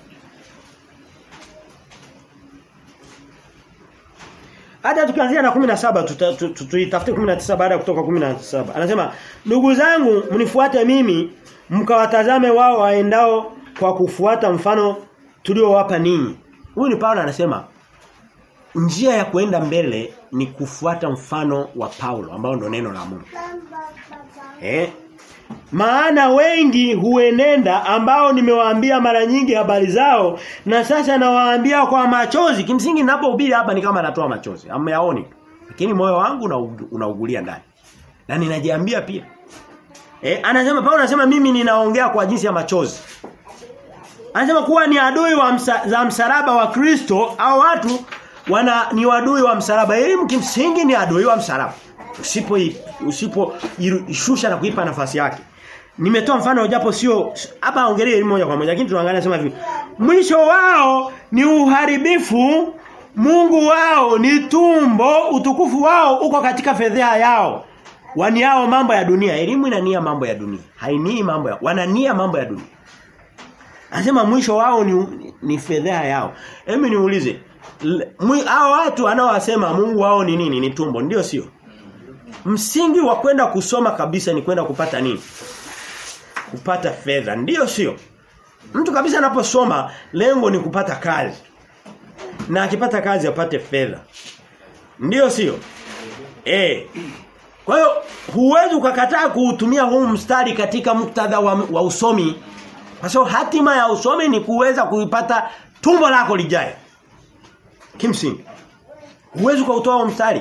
Hata tukianzia na 17 tuitafute 19 baada ya kutoka 17. Anasema, "Ndugu zangu, mnifuate mimi, mkawatazame wao waendao kwa kufuata mfano tuliowapa ninyi." Huyu ni Paulo anasema, njia ya kuenda mbele ni kufuata mfano wa Paulo ambao ndo neno la Mungu. Eh? Maana wengi huenenda ambao nimewaambia mara nyingi habari zao na sasa nawaambia kwa machozi. Kimsingi ninapohubiri hapa ni kama natoa machozi. Hamyaoni. Lakini moyo wangu unaugulia ndani. Na ninajiambia pia. Eh, anasema Paulo anasema mimi ninaongea kwa jinsi ya machozi. Anasema kuwa ni adui wa msa, za msalaba wa Kristo au watu wana ni wadui wa msalaba. Elimu kimsingi ni adui wa msalaba. Usipo usipo ishusha na kuipa nafasi yake. Nimetoa mfano japo sio hapa ongelee elimu moja kwa moja lakini tunaangalia sema hivi. Mwisho wao ni uharibifu, Mungu wao ni tumbo, utukufu wao uko katika fedheha yao. Waniao mambo ya dunia. Elimu inania mambo ya dunia. Hainii mambo ya wanania mambo ya dunia. Anasema mwisho wao ni ni fedheha yao. Hebu niulize. Hao watu anaowasema Mungu wao ni nini? Ni tumbo, ndio sio? Msingi wa kwenda kusoma kabisa ni kwenda kupata nini? Kupata fedha, ndio sio? Mtu kabisa anaposoma lengo ni kupata kazi. Na akipata kazi apate fedha. Ndio sio? Eh. Kwa hiyo huwezi ukakataa kuutumia huu mstari katika muktadha wa, wa usomi. Kwa sababu hatima ya usomi ni kuweza kuipata tumbo lako lijae. Kimsingi. Huwezi kuutoa huu mstari.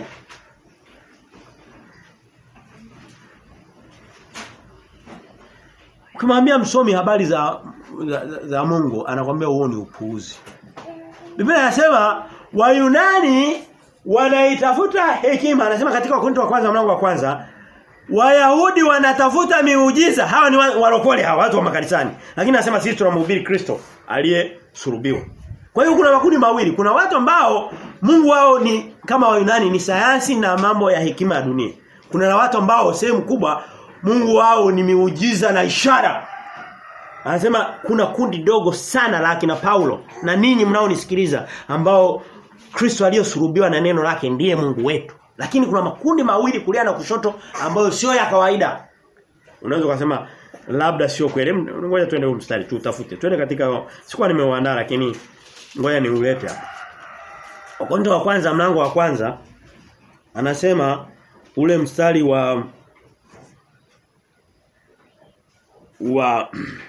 Ukimwambia msomi habari za, za, za Mungu anakwambia huo ni upuuzi. Biblia inasema Wayunani wanaitafuta hekima anasema katika Wakorintho wa kwanza mlango wa kwanza Wayahudi wanatafuta miujiza hawa ni walokole hawa watu wa makanisani lakini anasema sisi tunamhubiri Kristo aliyesulubiwa Kwa hiyo kuna makundi mawili. Kuna watu ambao Mungu wao ni kama Wayunani ni sayansi na mambo ya hekima ya dunia. Kuna na watu ambao sehemu kubwa Mungu wao ni miujiza na ishara. Anasema kuna kundi dogo sana la kina Paulo na ninyi mnaonisikiliza ambao Kristo aliyosulubiwa na neno lake ndiye Mungu wetu. Lakini kuna makundi mawili kulia na kushoto ambayo sio ya kawaida. Unaweza kusema labda sio kweli. Ngoja tuende huko mstari tu utafute. Twende katika sikuwa nimeuandaa lakini ngoja niulete hapa. Wakorintho wa kwanza mlango wa kwanza anasema ule mstari wa wa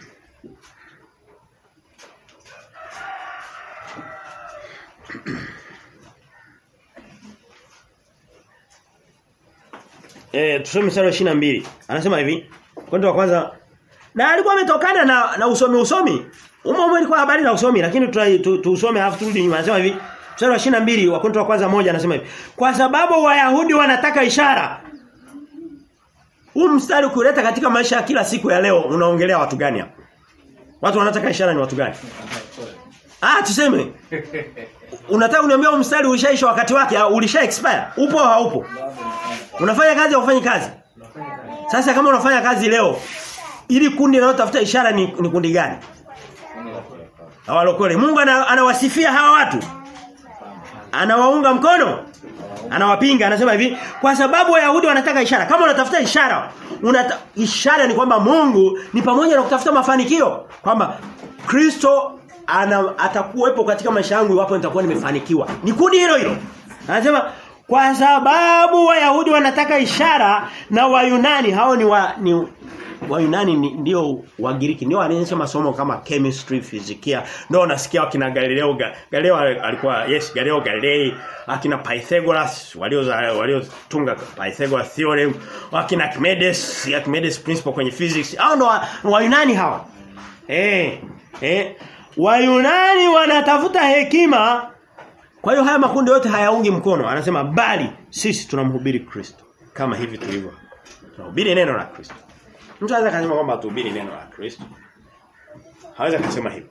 Eh tusome mstari wa 22. Anasema hivi. Kwenda wa kwanza na alikuwa ametokana na na usomi usomi. Umo umo ilikuwa habari za usomi lakini tusome tu, tu alafu turudi nyuma. Anasema hivi. Mstari wa 22 wa Korinto wa kwanza moja anasema hivi. Kwa sababu Wayahudi wanataka ishara. Huu mstari kuleta katika maisha ya kila siku ya leo unaongelea watu gani hapa? Watu wanataka ishara ni watu gani? Ah tuseme. Unataka uniambia huu mstari ulishaisha wakati wake ulisha expire? Upo au haupo? Unafanya kazi au ufanyi kazi? Sasa kama unafanya kazi leo ili kundi linalotafuta ishara ni, ni kundi gani? Hawalokole. Mungu anawasifia hawa watu. Anawaunga mkono. Anawapinga anasema hivi kwa sababu Wayahudi wanataka ishara. Kama unatafuta ishara, unata, ishara ni kwamba Mungu ni pamoja na kutafuta mafanikio kwamba Kristo ana atakuwepo katika maisha yangu iwapo nitakuwa nimefanikiwa. Ni kundi hilo hilo. Anasema kwa sababu Wayahudi wanataka ishara na Wayunani hao ni wa, ni Wayunani ndio Wagiriki ndio wanaonyesha masomo kama chemistry, fizikia. Ndio unasikia wakina Galileo Galileo alikuwa yes Galileo Galilei, akina Pythagoras walio waliotunga Pythagoras theorem, wakina Archimedes, Archimedes principle kwenye physics. Hao ndo Wayunani hawa. Eh eh Wayunani wanatafuta hekima kwa hiyo haya makundi yote hayaungi mkono. Anasema bali sisi tunamhubiri Kristo kama hivi tulivyo. Tunahubiri neno la Kristo. Mtu anaweza kusema kwamba tuhubiri neno la Kristo. Hawezi kusema hivyo.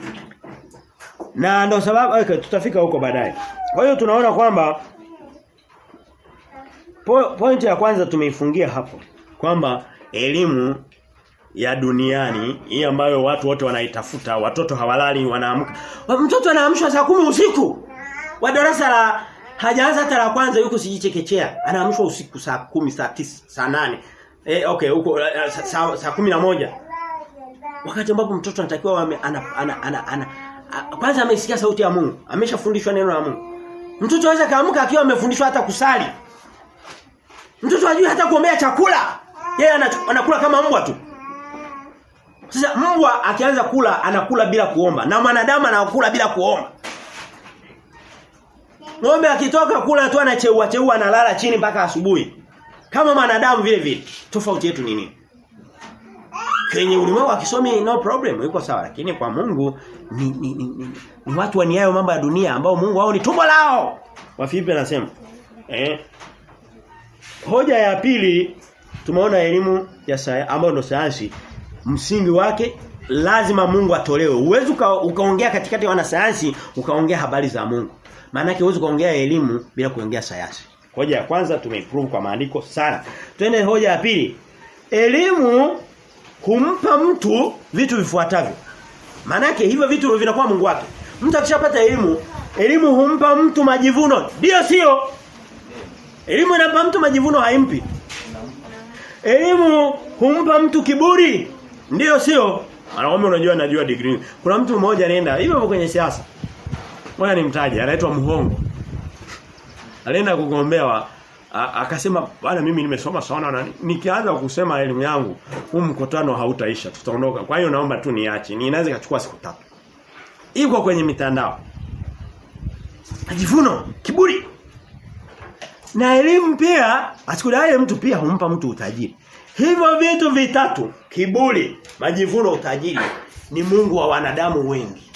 Na ndio sababu okay, tutafika huko baadaye. Kwa hiyo tunaona kwamba po, pointi ya kwanza tumeifungia hapo kwamba elimu ya duniani hii ambayo watu wote wanaitafuta watoto hawalali wanaamka mtoto anaamshwa saa kumi usiku wa darasa la hajaanza hata la kwanza yuko sijichekechea anaamshwa usiku saa kumi saa tisa saa nane eh okay huko saa, saa kumi na moja wakati ambapo mtoto anatakiwa ana, ana, ana, ana, ana kwanza amesikia sauti ya Mungu ameshafundishwa neno la Mungu mtoto anaweza kaamka akiwa amefundishwa hata kusali mtoto hajui hata kuombea chakula yeye anakula kama mbwa tu sasa mbwa akianza kula anakula bila kuomba na mwanadamu anakula bila kuomba Ng'ombe akitoka kula tu anacheua cheua analala chini mpaka asubuhi. Kama mwanadamu vile vile. Tofauti yetu ni nini? Kwenye ulimwengu akisomi no problem, yuko sawa lakini kwa Mungu ni, ni, ni, ni, ni watu waniayo mambo ya dunia ambao Mungu wao ni tumbo lao. Wafilipi anasema. Eh. Hoja ya pili tumeona elimu ya sayansi ambayo ndio sayansi msingi wake lazima Mungu atolewe. Uwezo ukaongea uka katikati ya wanasayansi ukaongea habari za Mungu. Maana yake huwezi kuongea elimu bila kuongea sayansi. Hoja ya kwanza tumeiprove kwa maandiko sana. Twende hoja ya pili. Elimu humpa mtu vitu vifuatavyo. Maana yake hivyo vitu vinakuwa Mungu wake. Mtu akishapata elimu, elimu humpa mtu majivuno. Ndio sio? Elimu inampa mtu majivuno haimpi. Elimu humpa mtu kiburi. Ndio sio? Anaomba unajua najua degree. Kuna mtu mmoja anaenda hivyo kwenye siasa. Ngoja nimtaje, anaitwa Muhongo. Alienda kugombewa akasema bwana mimi nimesoma sana na nikianza kusema elimu yangu huu mkutano hautaisha tutaondoka. Kwa hiyo naomba tu niache. Ninaweza kuchukua siku tatu. Iko kwenye mitandao. Majivuno, kiburi. Na elimu pia asikudai mtu pia humpa mtu utajiri. Hivyo vitu vitatu, kiburi, majivuno, utajiri ni Mungu wa wanadamu wengi.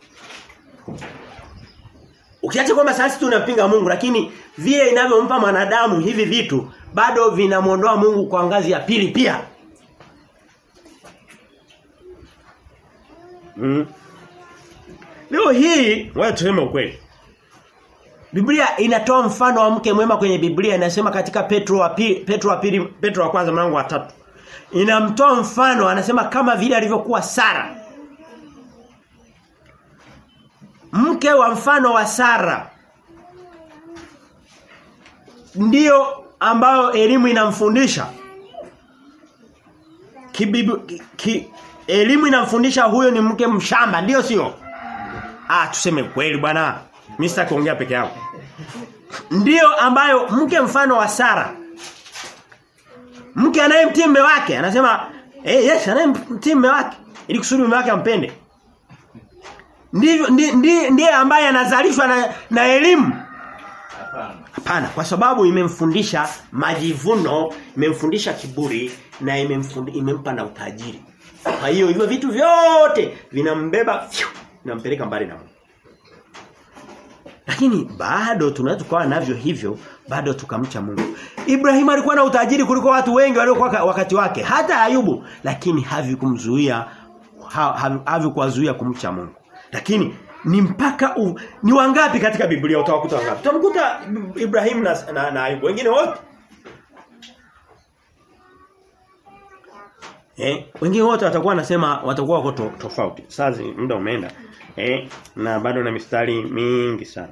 Ukiacha kwamba sasa tunampinga Mungu lakini vile inavyompa mwanadamu hivi vitu bado vinamuondoa Mungu kwa ngazi ya pili pia. Mm. Leo hii wewe tuseme ukweli. Biblia inatoa mfano wa mke mwema kwenye Biblia inasema katika Petro wa pili, Petro wa pili, Petro wa kwanza mlango wa tatu. Inamtoa mfano anasema kama vile alivyokuwa Sara. Mke wa mfano wa Sara ndio ambayo elimu inamfundisha. Kibibu, ki, ki, elimu inamfundisha huyo ni mke mshamba ndio sio? Ah tuseme kweli bwana. Mimi sitaki kuongea peke yangu. Ndiyo ambayo mke mfano wa Sara. Mke anayemtii mume wake anasema eh yes anayemtii mume wake ili kusudi mume wake ampende. Ndivyo ndiye ndi, ambaye anazalishwa na, na elimu. Hapana, kwa sababu imemfundisha majivuno, imemfundisha kiburi na imemfundi, imempa na utajiri. Kwa hiyo hivyo vitu vyote vinambeba vinampeleka mbali na Mungu. Lakini bado tunaweza kuwa navyo hivyo bado tukamcha Mungu. Ibrahim alikuwa na utajiri kuliko watu wengi waliokuwa wakati wake, hata Ayubu, lakini havikumzuia havikuwazuia kumcha Mungu. Lakini ni mpaka u, ni wangapi katika Biblia utawakuta wangapi? Utamkuta Ibrahim na, na, na Ayubu wengine wote. Eh, wengine wote watakuwa nasema watakuwa wako to, tofauti. Sasa muda umeenda. Eh, na bado na mistari mingi sana.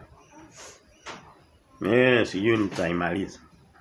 Eh, sijui nitaimaliza.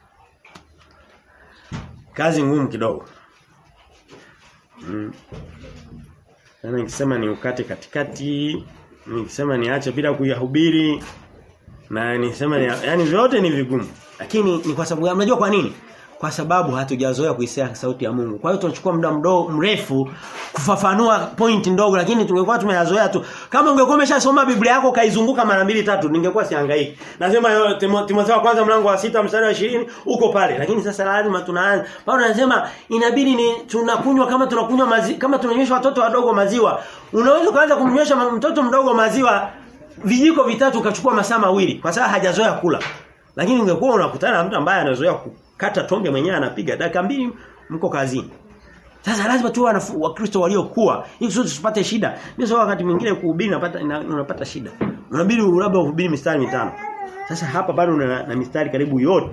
Kazi ngumu kidogo. Mm. Sana nikisema ni ukate katikati, nikisema niache bila kuyahubiri na nisema ni, yani vyote ni vigumu. Lakini ni kwa sababu unajua kwa nini? Kwa sababu hatujazoea kuisikia sauti ya Mungu. Kwa hiyo tunachukua muda mdogo mrefu kufafanua point ndogo lakini tungekuwa tumeyazoea tu. Kama ungekuwa umeshasoma Biblia yako kaizunguka mara mbili tatu ningekuwa sihangaiki. Nasema Timotheo kwanza mlango wa sita mstari wa 20 uko pale. Lakini sasa lazima tunaanza. Paulo anasema inabidi ni tunakunywa kama tunakunywa maziwa kama tunanywesha watoto wadogo maziwa. Unaweza kuanza kumnywesha mtoto mdogo maziwa vijiko vitatu ukachukua masaa mawili kwa sababu hajazoea kula. Lakini ungekuwa unakutana na mtu ambaye anazoea kata tonge mwenyewe anapiga dakika mbili mko kazini. Sasa lazima tuwe wakristo waliokuwa ili kusudi tusipate shida. Mimi sio wakati mwingine kuhubiri napata unapata shida. Unabidi labda uhubiri mistari mitano. Sasa hapa bado una na mistari karibu yote.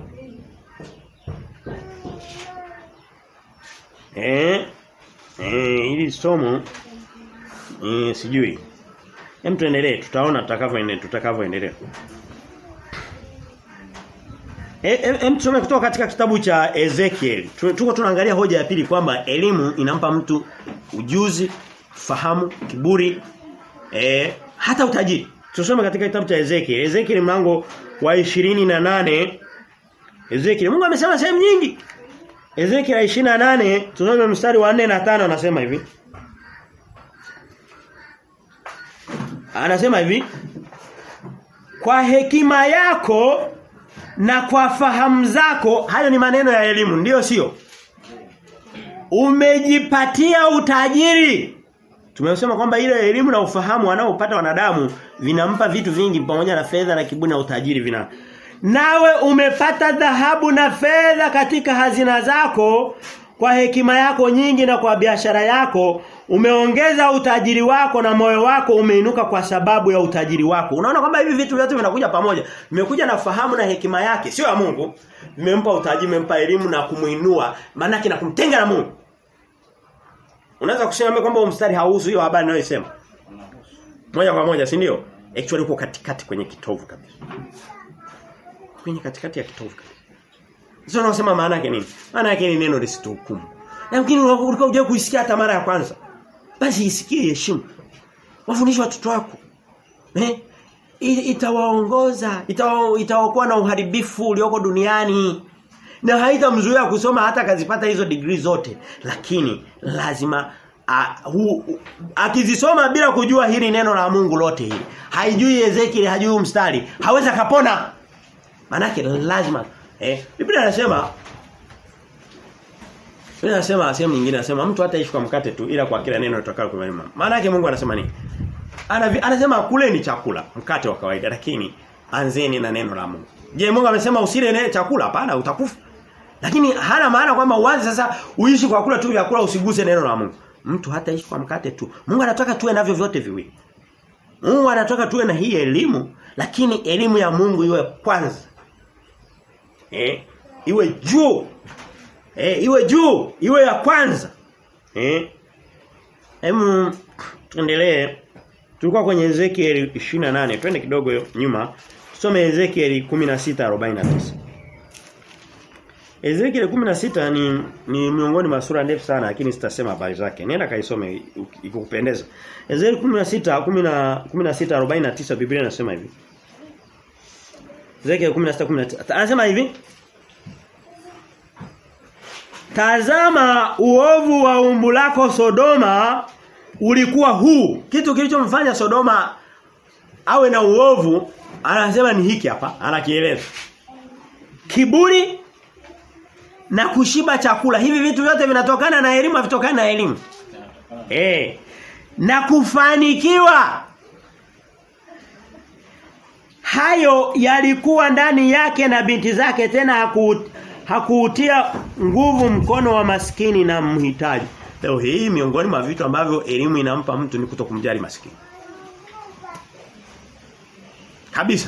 Eh? Eh, ili somo eh sijui. Hem tuendelee, tutaona tutakavyoendelea, tutakavyoendelea. Hem tusome kutoka katika kitabu cha Ezekiel. Tuko tunaangalia hoja ya pili kwamba elimu inampa mtu ujuzi, fahamu, kiburi, eh, hata utajiri. Tusome katika kitabu cha Ezekiel. Ezekiel mlango wa 28. Ezekiel Mungu amesema sehemu nyingi. Ezekiel 28 tusome mstari wa 4 na 5 anasema hivi. Anasema hivi. Kwa hekima yako na kwa fahamu zako hayo ni maneno ya elimu ndiyo sio umejipatia utajiri tumesema kwamba ile elimu na ufahamu wanaopata wanadamu vinampa vitu vingi pamoja na fedha na kiburi na utajiri vina nawe umepata dhahabu na fedha katika hazina zako kwa hekima yako nyingi na kwa biashara yako umeongeza utajiri wako na moyo wako umeinuka kwa sababu ya utajiri wako. Unaona kwamba hivi vitu vyote vinakuja pamoja. Vimekuja na fahamu na hekima yake, sio ya Mungu. Vimempa utajiri, vimempa elimu na kumuinua, maana na kumtenga na Mungu. Unaweza kusema kwamba mstari hauhusu hiyo habari ninayosema. Moja kwa moja, si ndio? Actually uko katikati kwenye kitovu kabisa. Kwenye katikati ya kitovu kabisa. Sio unasema maana yake nini? Maana yake ni neno lisituhukumu. Lakini ulikuwa unajua kuisikia hata mara ya kwanza. Basi isikie heshima. Wafundishe watoto wako. Eh? Itawaongoza, itawaokoa na uharibifu ulioko duniani. Na haitamzuia kusoma hata akazipata hizo degree zote. Lakini lazima akizisoma bila kujua hili neno la Mungu lote hili. Haijui Ezekiel, hajui mstari, hawezi kapona. Manake lazima eh Biblia inasema Biblia inasema sehemu nyingine inasema mtu hataishi kwa mkate tu ila kwa kila neno litakalo kwa mema. Maana yake Mungu anasema nini? Ana, anasema kule ni chakula, mkate wa kawaida lakini anzeni na neno la Mungu. Je, Mungu amesema usile nene chakula? Hapana, utakufa. Lakini hana maana kwamba uanze sasa uishi kwa kula tu vyakula usiguse neno la Mungu. Mtu hataishi kwa mkate tu. Mungu anataka tuwe navyo vyote viwili. Mungu anataka tuwe na hii elimu lakini elimu ya Mungu iwe kwanza. Eh? Iwe juu. Eh, iwe juu, iwe ya kwanza. Eh? Hemu tuendelee. Tulikuwa kwenye Ezekiel 28. Twende kidogo nyuma. Tusome Ezekiel 16:49. Ezekiel 16 ni ni miongoni mwa sura ndefu sana lakini sitasema habari zake. Nenda kaisome ikikupendeza. Ezekiel 16 16:49 Biblia inasema hivi. Ezekiel 16:19 anasema hivi Tazama uovu wa umbu lako Sodoma ulikuwa huu. Kitu kilichomfanya Sodoma awe na uovu anasema ni hiki hapa, anakieleza. Kiburi na kushiba chakula. Hivi vitu vyote vinatokana na elimu, havitokani na elimu. Eh. Na kufanikiwa. Hayo yalikuwa ndani yake na binti zake tena haku hakuutia nguvu mkono wa maskini na mhitaji. Leo hii miongoni mwa vitu ambavyo elimu inampa mtu ni kutokumjali maskini. Kabisa.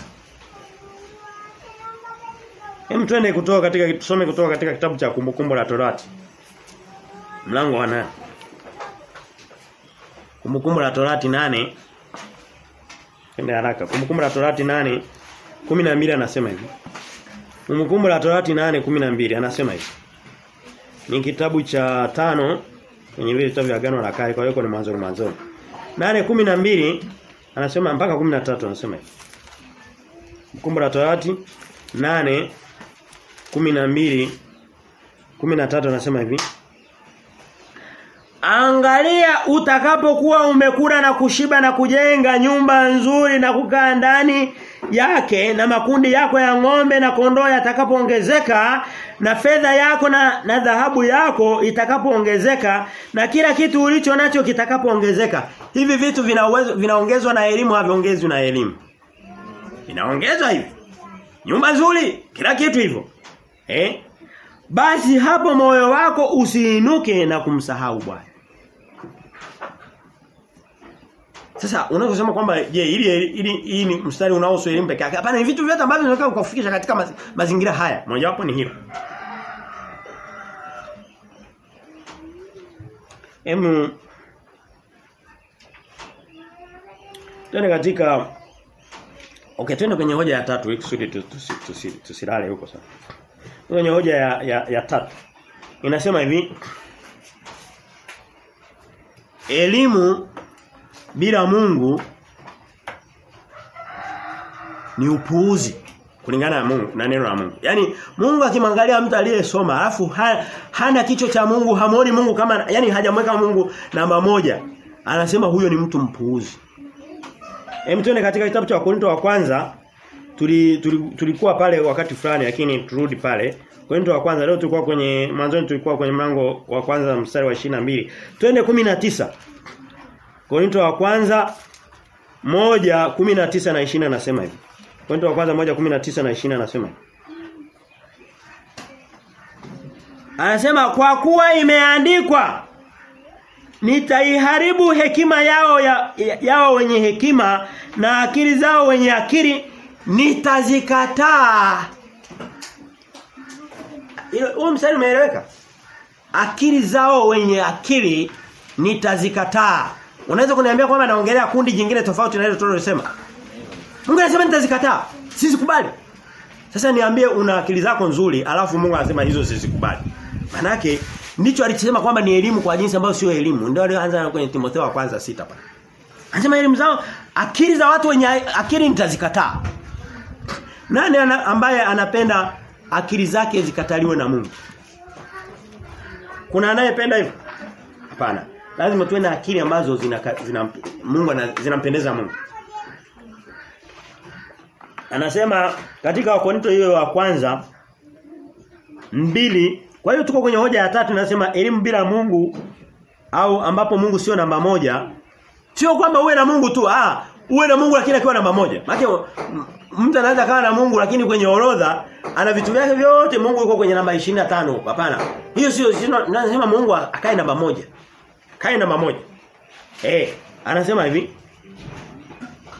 Hem twende kutoka katika tusome kutoka katika kitabu cha kumbukumbu la Torati. Mlango wa 8. Kumbukumbu la Torati 8. Twende haraka. Kumbukumbu la Torati 8 12 anasema hivi. Kumbukumbu la Torati 8:12 anasema hivi. Ni kitabu cha tano kwenye vile vitabu vya agano la kale kwa hiyo ni mwanzo mwanzo. 8:12 anasema mpaka 13 anasema hivi. Kumbukumbu la Torati 8 12 13 anasema hivi. Angalia utakapokuwa umekula na kushiba na kujenga nyumba nzuri na kukaa ndani yake na makundi yako ya ng'ombe na kondoo yatakapoongezeka na fedha yako na, na dhahabu yako itakapoongezeka na kila kitu ulicho nacho kitakapoongezeka hivi vitu vinaongezwa vina na elimu haviongezwi na elimu inaongezwa hivi nyumba nzuri kila kitu hivyo eh basi hapo moyo wako usiinuke na kumsahau Bwana Sasa unaposema kwamba je ili ili hii ni mstari unaohusu elimu peke yake. Hapana ni vitu vyote ambavyo vinataka kukufikisha katika maz, mazingira haya. Moja wapo ni hilo. Emu Tena katika Okay, twende kwenye hoja ya tatu ili kusudi tusilale huko sasa. Kwenye hoja ya, ya, ya tatu. Inasema hivi Elimu bila Mungu ni upuuzi kulingana na Mungu na neno la Mungu. Yaani Mungu akimwangalia mtu aliyesoma alafu ha, hana kicho cha Mungu, hamoni Mungu kama yani hajamweka Mungu namba moja. Anasema huyo ni mtu mpuuzi. Hem tuende katika kitabu cha Wakorintho wa kwanza tuli, tuli, tulikuwa pale wakati fulani lakini turudi pale. Korinto wa kwanza leo tulikuwa kwenye mwanzoni tulikuwa kwenye mlango wa kwanza mstari wa 22. Twende 19. Korinto wa kwanza moja 19 na 20 anasema hivi. Korinto wa kwanza moja 19 na 20 anasema hivi. Anasema kwa kuwa imeandikwa nitaiharibu hekima yao ya, ya, yao wenye hekima na akili zao wenye akili nitazikataa. Huo mstari umeeleweka? Akili zao wenye akili nitazikataa. Unaweza kuniambia kwamba naongelea kundi jingine tofauti na ile tulilosema? Mungu anasema nitazikataa. Sizikubali. Sasa niambie una akili zako nzuri alafu Mungu anasema hizo sizikubali. Manake ndicho alichosema kwamba ni elimu kwa jinsi ambayo sio elimu. Ndio alianza kwenye Timotheo wa kwanza sita pale. Anasema elimu zao akili za watu wenye akili nitazikataa. Nani ana, ambaye anapenda akili zake zikataliwe na Mungu? Kuna anayependa hivyo? Hapana. Lazima tuwe na akili ambazo zina, zina Mungu zinampendeza Mungu. Anasema katika Wakorintho hiyo wa kwanza mbili kwa hiyo tuko kwenye hoja ya tatu inasema elimu bila Mungu au ambapo Mungu sio namba moja sio kwamba uwe na Mungu tu ah uwe na Mungu lakini akiwa namba moja maana mtu anaweza kawa na Mungu lakini kwenye orodha ana vitu vyake vyote Mungu yuko kwenye namba 25 hapana hiyo sio nasema Mungu akae namba moja kae namba moja eh anasema hivi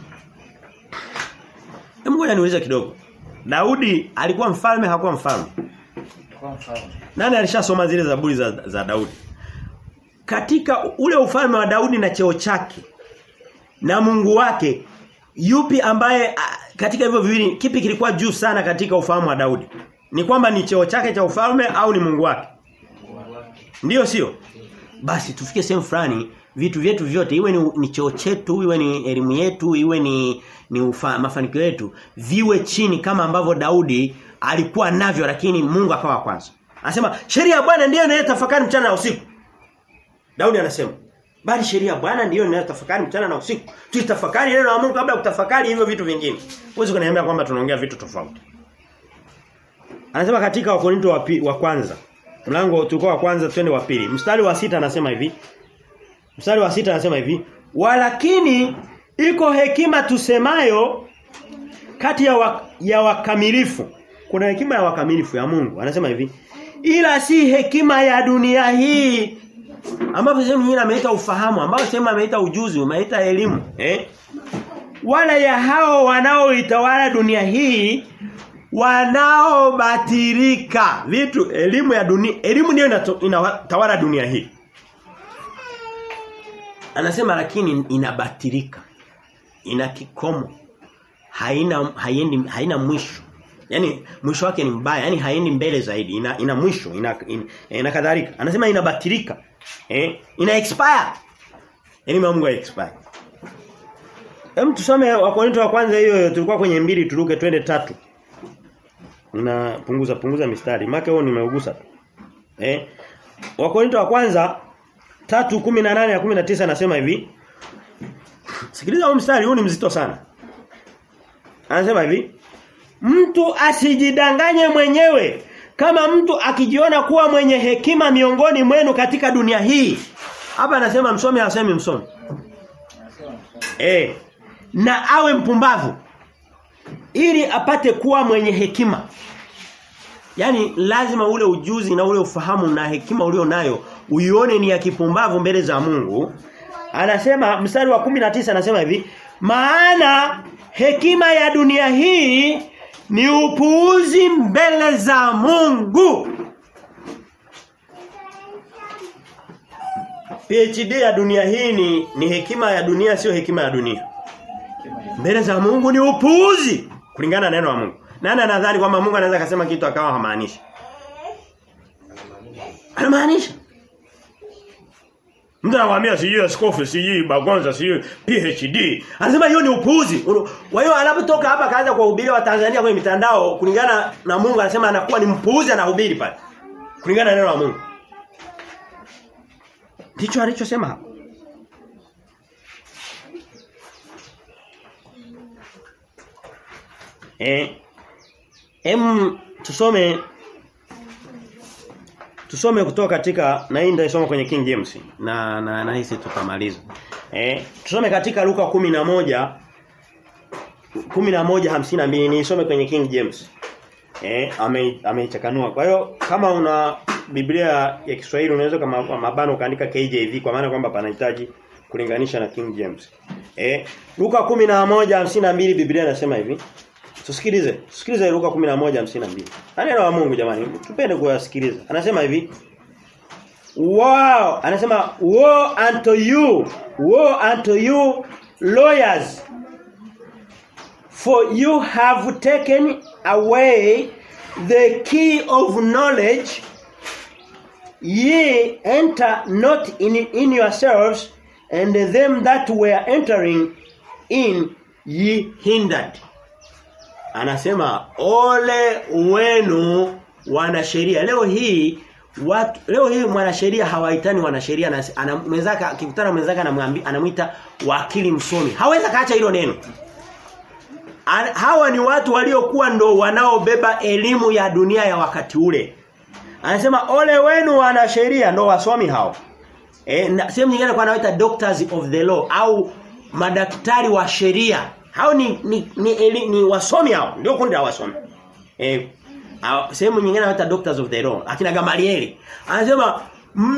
Hebu ngoja niulize kidogo. Daudi alikuwa mfalme hakuwa mfalme? Kwa mfano. Nani alishasoma zile zaburi za, za Daudi? Katika ule ufalme wa Daudi na cheo chake na Mungu wake yupi ambaye a, katika hivyo viwili kipi kilikuwa juu sana katika ufahamu wa Daudi? Ni kwamba ni cheo chake cha ufalme au ni Mungu wake? Ndiyo sio? Basi tufike sehemu fulani vitu vyetu vyote iwe ni, ni cheo chetu, iwe ni elimu yetu, iwe ni ni ufa, mafanikio yetu viwe chini kama ambavyo Daudi alikuwa navyo lakini Mungu akawa kwanza. Anasema sheria ya Bwana ndiyo inayotafakari mchana na usiku. Daudi anasema bali sheria ya Bwana ndiyo inayotafakari mchana na usiku. Tuitafakari neno la Mungu kabla ya kutafakari hivyo vitu vingine. Huwezi kuniambia kwamba tunaongea vitu tofauti. Anasema katika Wakorinto wa, pi- wa kwanza mlango tulikuwa wa kwanza twende wa pili. Mstari wa sita anasema hivi. Mstari wa sita anasema hivi, "Walakini iko hekima tusemayo kati ya, wa, ya wakamilifu." Kuna hekima ya wakamilifu ya Mungu. Anasema hivi, "Ila si hekima ya dunia hii." Ambapo sehemu nyingine ameita ufahamu, ambapo sehemu ameita ujuzi, ameita elimu, eh? Wala ya hao wanaoitawala dunia hii wanaobatirika vitu elimu ya dunia elimu ndio inato- inatawala dunia hii anasema lakini inabatirika ina kikomo haina haiendi haina mwisho yani mwisho wake ni mbaya yani haendi mbele zaidi ina, ina mwisho ina, ina, ina kadhalika anasema inabatirika eh ina expire yani Mungu expire Hem tusome Wakorintho wa kwanza hiyo hiyo tulikuwa kwenye mbili turuke twende tatu na punguza punguza mistari make huo nimeugusa tu eh Wakorintho wa kwanza 3:18 na 19 anasema hivi Sikiliza huu mstari huu ni mzito sana Anasema hivi Mtu asijidanganye mwenyewe kama mtu akijiona kuwa mwenye hekima miongoni mwenu katika dunia hii hapa anasema msomi hasemi msomi eh na awe mpumbavu ili apate kuwa mwenye hekima Yaani lazima ule ujuzi na ule ufahamu na hekima ulio nayo uione ni ya kipumbavu mbele za Mungu. Anasema mstari wa 19 anasema hivi, maana hekima ya dunia hii ni upuuzi mbele za Mungu. PhD ya dunia hii ni, ni hekima ya dunia sio hekima ya dunia. Mbele za Mungu ni upuuzi kulingana na neno la Mungu. Nani anadhani kwamba Mungu anaweza kusema kitu akawa hamaanishi? Anamaanisha. Mtu anakuambia sijui askofu, sijui bagonza, sijui PhD. Anasema hiyo ni upuuzi. Kwa hiyo anapotoka hapa kaanza kuwahubiria wa Tanzania kwenye mitandao kulingana na Mungu anasema anakuwa ni mpuuzi anahubiri pale. Kulingana na neno la Mungu. Ndicho alichosema hapo. Eh Em tusome tusome kutoka katika na hii ndio kwenye King James na na nahisi tutamaliza. Eh tusome katika Luka 11 11:52 nisome kwenye King James. Eh ame ameichakanua. Kwa hiyo kama una Biblia ya Kiswahili unaweza kama mabano kaandika KJV kwa maana kwamba panahitaji kulinganisha na King James. Eh Luka 11:52 Biblia inasema hivi. Tusikilize. Tusikilize Luka 11:52. Neno la Mungu jamani. Tupende kuyasikiliza. Anasema hivi. Wow, anasema woe unto you, woe unto you lawyers. For you have taken away the key of knowledge. Ye enter not in, in yourselves and them that were entering in ye hindered. Anasema ole wenu wanasheria. Leo hii watu leo hii mwanasheria hawaitani wanasheria na anamwezaka akikutana mwenzake anamwambia anamuita wakili msomi. Hawezi kaacha hilo neno. An, hawa ni watu waliokuwa ndo wanaobeba elimu ya dunia ya wakati ule. Anasema ole wenu wanasheria ndo wasomi hao. E, na sehemu nyingine kwa anaita doctors of the law au madaktari wa sheria. Hao ni ni, ni, eli, ni wasomi hao, ndio kundi la wasomi. Eh sehemu nyingine anaita doctors of the law, akina Gamalieli. Anasema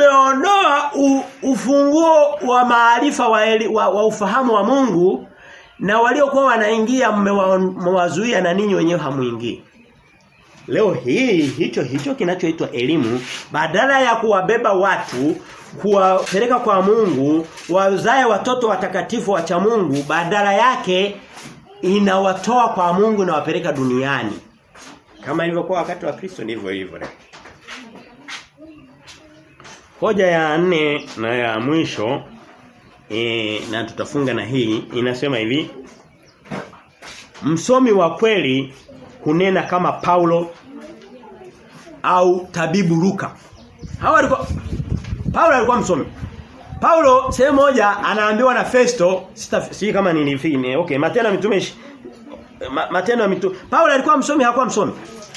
mmeondoa ufunguo wa maarifa wa, wa, wa ufahamu wa Mungu na waliokuwa wanaingia mmewazuia na ninyi wenyewe hamuingii. Leo hii hicho hicho kinachoitwa elimu badala ya kuwabeba watu kuwapeleka kwa Mungu wazae watoto watakatifu wa cha Mungu badala yake inawatoa kwa Mungu na wapeleka duniani. Kama ilivyokuwa wakati wa Kristo ndivyo hivyo leo. Hoja ya nne na ya mwisho e, na tutafunga na hii inasema hivi Msomi wa kweli hunena kama Paulo au tabibu Luka. Hawa walikuwa Paulo alikuwa msomi. Paulo sehemu moja anaambiwa na Festo, si kama nilifini. Okay, Matendo ya Mitume ma, Matendo ya Mitume. Paulo alikuwa msomi hakuwa msomi.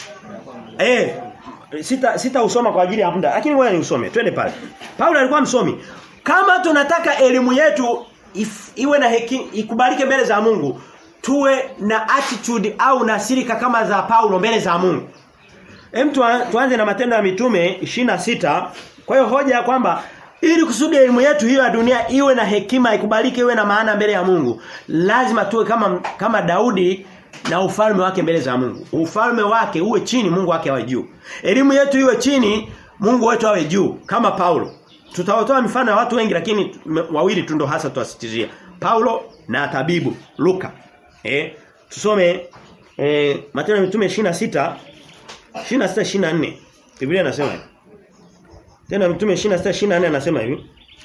Eh, sita sita usoma kwa ajili ya muda, lakini ngoja niusome. Twende pale. Paulo alikuwa msomi. Kama tunataka elimu yetu if, iwe na hekima ikubalike mbele za Mungu, tuwe na attitude au na silika kama za Paulo mbele za Mungu. Hem tuanze na matendo ya mitume 26. Kwa hiyo hoja ya kwamba ili kusudi elimu yetu hiyo ya dunia iwe na hekima ikubalike iwe na maana mbele ya Mungu, lazima tuwe kama kama Daudi na ufalme wake mbele za Mungu. Ufalme wake uwe chini, Mungu wake awe juu. Elimu yetu iwe chini, Mungu wetu awe juu kama Paulo. Tutawatoa mifano ya watu wengi lakini wawili tu ndo hasa tuwasitizia. Paulo na tabibu Luka. Eh, tusome eh Matendo ya Mitume 26 26 24. Biblia inasema hivi. Tena Mtume 26 24 anasema hivi.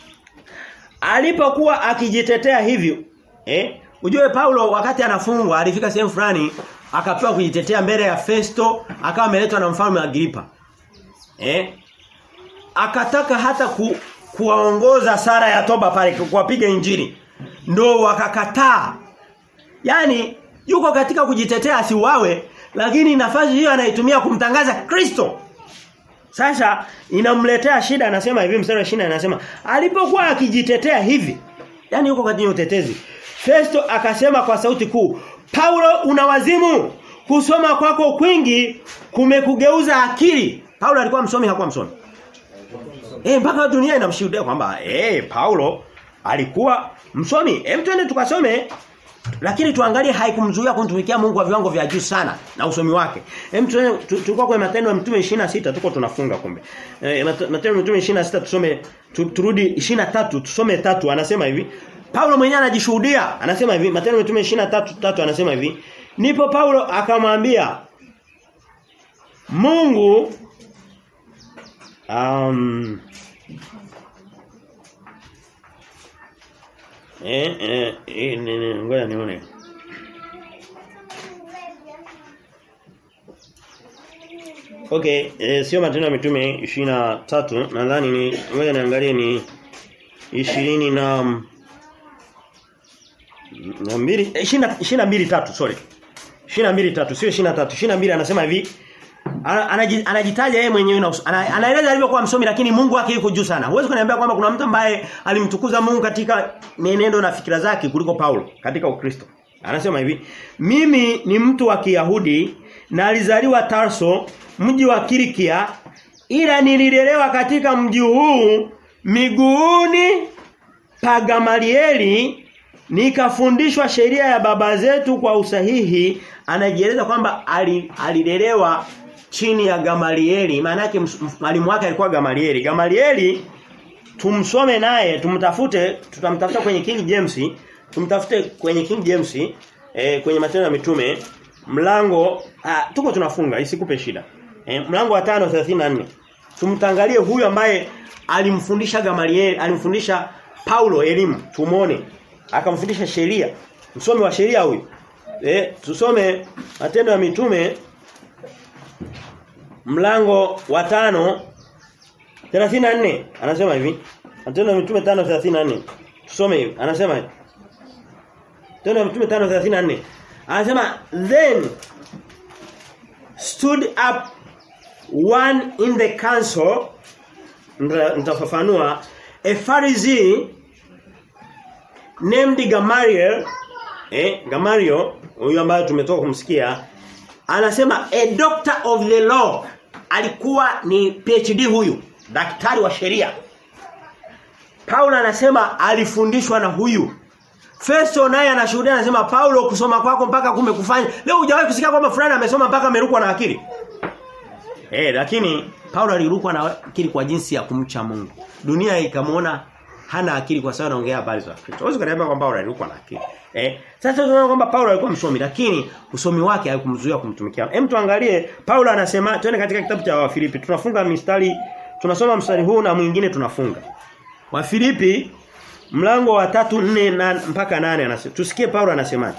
Alipokuwa akijitetea hivyo, eh? Ujue Paulo wakati anafungwa alifika sehemu fulani akapewa kujitetea mbele ya Festo, akawa ameletwa na mfalme Agripa. Eh? Akataka hata ku, kuwaongoza sara ya toba pale kuwapiga injili. Ndio wakakataa. Yaani yuko katika kujitetea asiuawe lakini nafasi hiyo anaitumia kumtangaza Kristo. Sasa inamletea shida anasema hivi mstari wa 20 anasema alipokuwa akijitetea hivi yani yuko katika utetezi Festo akasema kwa sauti kuu Paulo una wazimu kusoma kwako kwingi kumekugeuza akili Paulo alikuwa msomi hakuwa msomi Eh mpaka dunia inamshuhudia kwamba eh Paulo alikuwa msomi hem twende tukasome lakini tuangalie haikumzuia kumtumikia Mungu kwa viwango vya juu sana na usomi wake. Hem tulikuwa kwa matendo ya mtume 26 tuko tunafunga kumbe. E, matendo ya mtume 26 tusome tu, turudi 23 tusome tatu anasema hivi. Paulo mwenyewe anajishuhudia anasema hivi matendo ya mtume 23 tatu anasema hivi. Nipo Paulo akamwambia Mungu um, Eh eh, eh ngoja nione. Okay, eh, sio matendo ya mitume 23 nadhani ni ngoja niangalie ni 20 na na mbili 20 22 tatu sorry. 22 tatu sio 23 22 anasema hivi anajitaja yeye mwenyewe na anaeleza alivyokuwa msomi lakini Mungu wake yuko juu sana. Huwezi kuniambia kwamba kuna mtu ambaye alimtukuza Mungu katika mienendo na fikira zake kuliko Paulo katika Ukristo. Anasema hivi, mimi ni mtu wa Kiyahudi na alizaliwa Tarso, mji wa Kilikia, ila nililelewa katika mji huu miguuni pa Gamalieli nikafundishwa sheria ya baba zetu kwa usahihi anajieleza kwamba alilelewa chini ya Gamalieli maana yake mwalimu wake alikuwa Gamalieli Gamalieli tumsome naye tumtafute tutamtafuta kwenye King James tumtafute kwenye King James eh, kwenye matendo ya mitume mlango ah, tuko tunafunga isikupe shida eh, mlango wa 5:34 tumtangalie huyu ambaye alimfundisha Gamalieli alimfundisha Paulo elimu tumone akamfundisha sheria msomi wa sheria huyu eh tusome matendo ya mitume mlango wa tano 34 anasema hivi matendo ya mitume 5:34 tusome hivi anasema hivi Matendo ya mitume 5:34 anasema then stood up one in the council nitafafanua a Pharisee named Gamaliel eh Gamaliel huyu ambaye tumetoka kumsikia anasema a doctor of the law alikuwa ni PhD huyu daktari wa sheria Paulo anasema alifundishwa na huyu Festo naye anashuhudia anasema Paulo kusoma kwako mpaka kumekufanya. Leo hujawahi kusikia kwamba fulani amesoma mpaka amerukwa na akili. Eh lakini Paulo alirukwa na akili kwa jinsi ya kumcha Mungu. Dunia ikamuona hana akili kwa sababu anaongea habari za Kristo. Huwezi kuniambia kwamba Paulo alirukwa na akili. Eh sasa tunaona kwamba Paulo alikuwa msomi lakini usomi wake haikumzuia kumtumikia. Hem tuangalie Paulo anasema twende katika kitabu cha Wafilipi. Tunafunga mistari tunasoma mstari huu na mwingine tunafunga. Wafilipi mlango wa tatu nne na mpaka nane anasema tusikie Paulo anasemaje.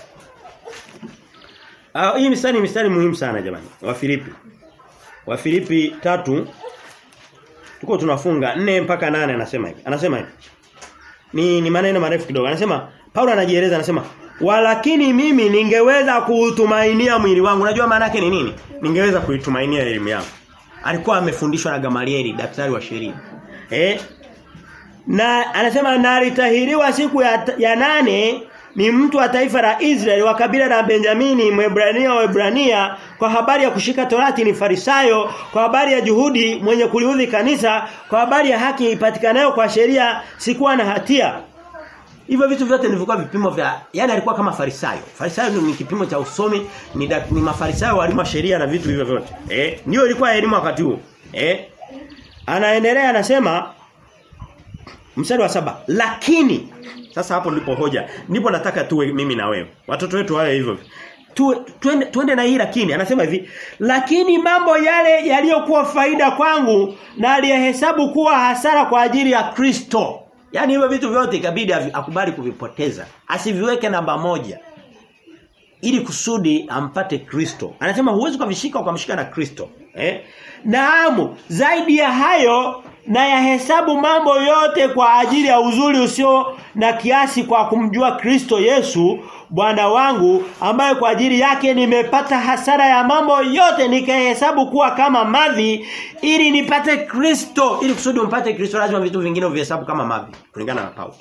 Ah hii mistari ni mistari muhimu sana jamani. Wafilipi. Wafilipi tatu tuko tunafunga 4 mpaka nane anasema hivi. Anasema hivi. Ni ni maneno marefu kidogo. Anasema Paulo anajieleza anasema walakini mimi ningeweza kuutumainia mwili wangu. Unajua maana yake ni nini? Ningeweza kuitumainia elimu yangu. Alikuwa amefundishwa na Gamalieli, daktari wa sheria. Eh? Na anasema na alitahiriwa siku ya, ya nane ni mtu wa taifa la Israeli wa kabila la Benjamini Mwebrania wa Ebrania kwa habari ya kushika torati ni farisayo kwa habari ya juhudi mwenye kuliudhi kanisa kwa habari ya haki ipatikanayo kwa sheria sikuwa na hatia Hivyo vitu vyote vilikuwa vipimo vya yani alikuwa kama farisayo. Farisayo ni kipimo cha usomi, ni, da, ni mafarisayo walimu sheria na vitu hivyo vyote. Eh? Ndio ilikuwa elimu wakati huo. Eh? Anaendelea anasema mstari wa saba lakini sasa hapo ndipo hoja. Ndipo nataka tuwe mimi na wewe. Watoto wetu wawe hivyo. Tu, tuende, tuende na hii lakini anasema hivi lakini mambo yale yaliyokuwa faida kwangu na aliyehesabu kuwa hasara kwa ajili ya Kristo Yaani hivyo vitu vyote ikabidi akubali kuvipoteza. Asiviweke namba moja. Ili kusudi ampate Kristo. Anasema huwezi kuvishika ukamshika na Kristo. Eh? Naamu, zaidi ya hayo na yahesabu mambo yote kwa ajili ya uzuri usio na kiasi kwa kumjua Kristo Yesu Bwana wangu ambaye kwa ajili yake nimepata hasara ya mambo yote nikahesabu kuwa kama mavi ili nipate Kristo ili kusudi umpate Kristo lazima vitu vingine uvihesabu kama mavi kulingana na Paulo.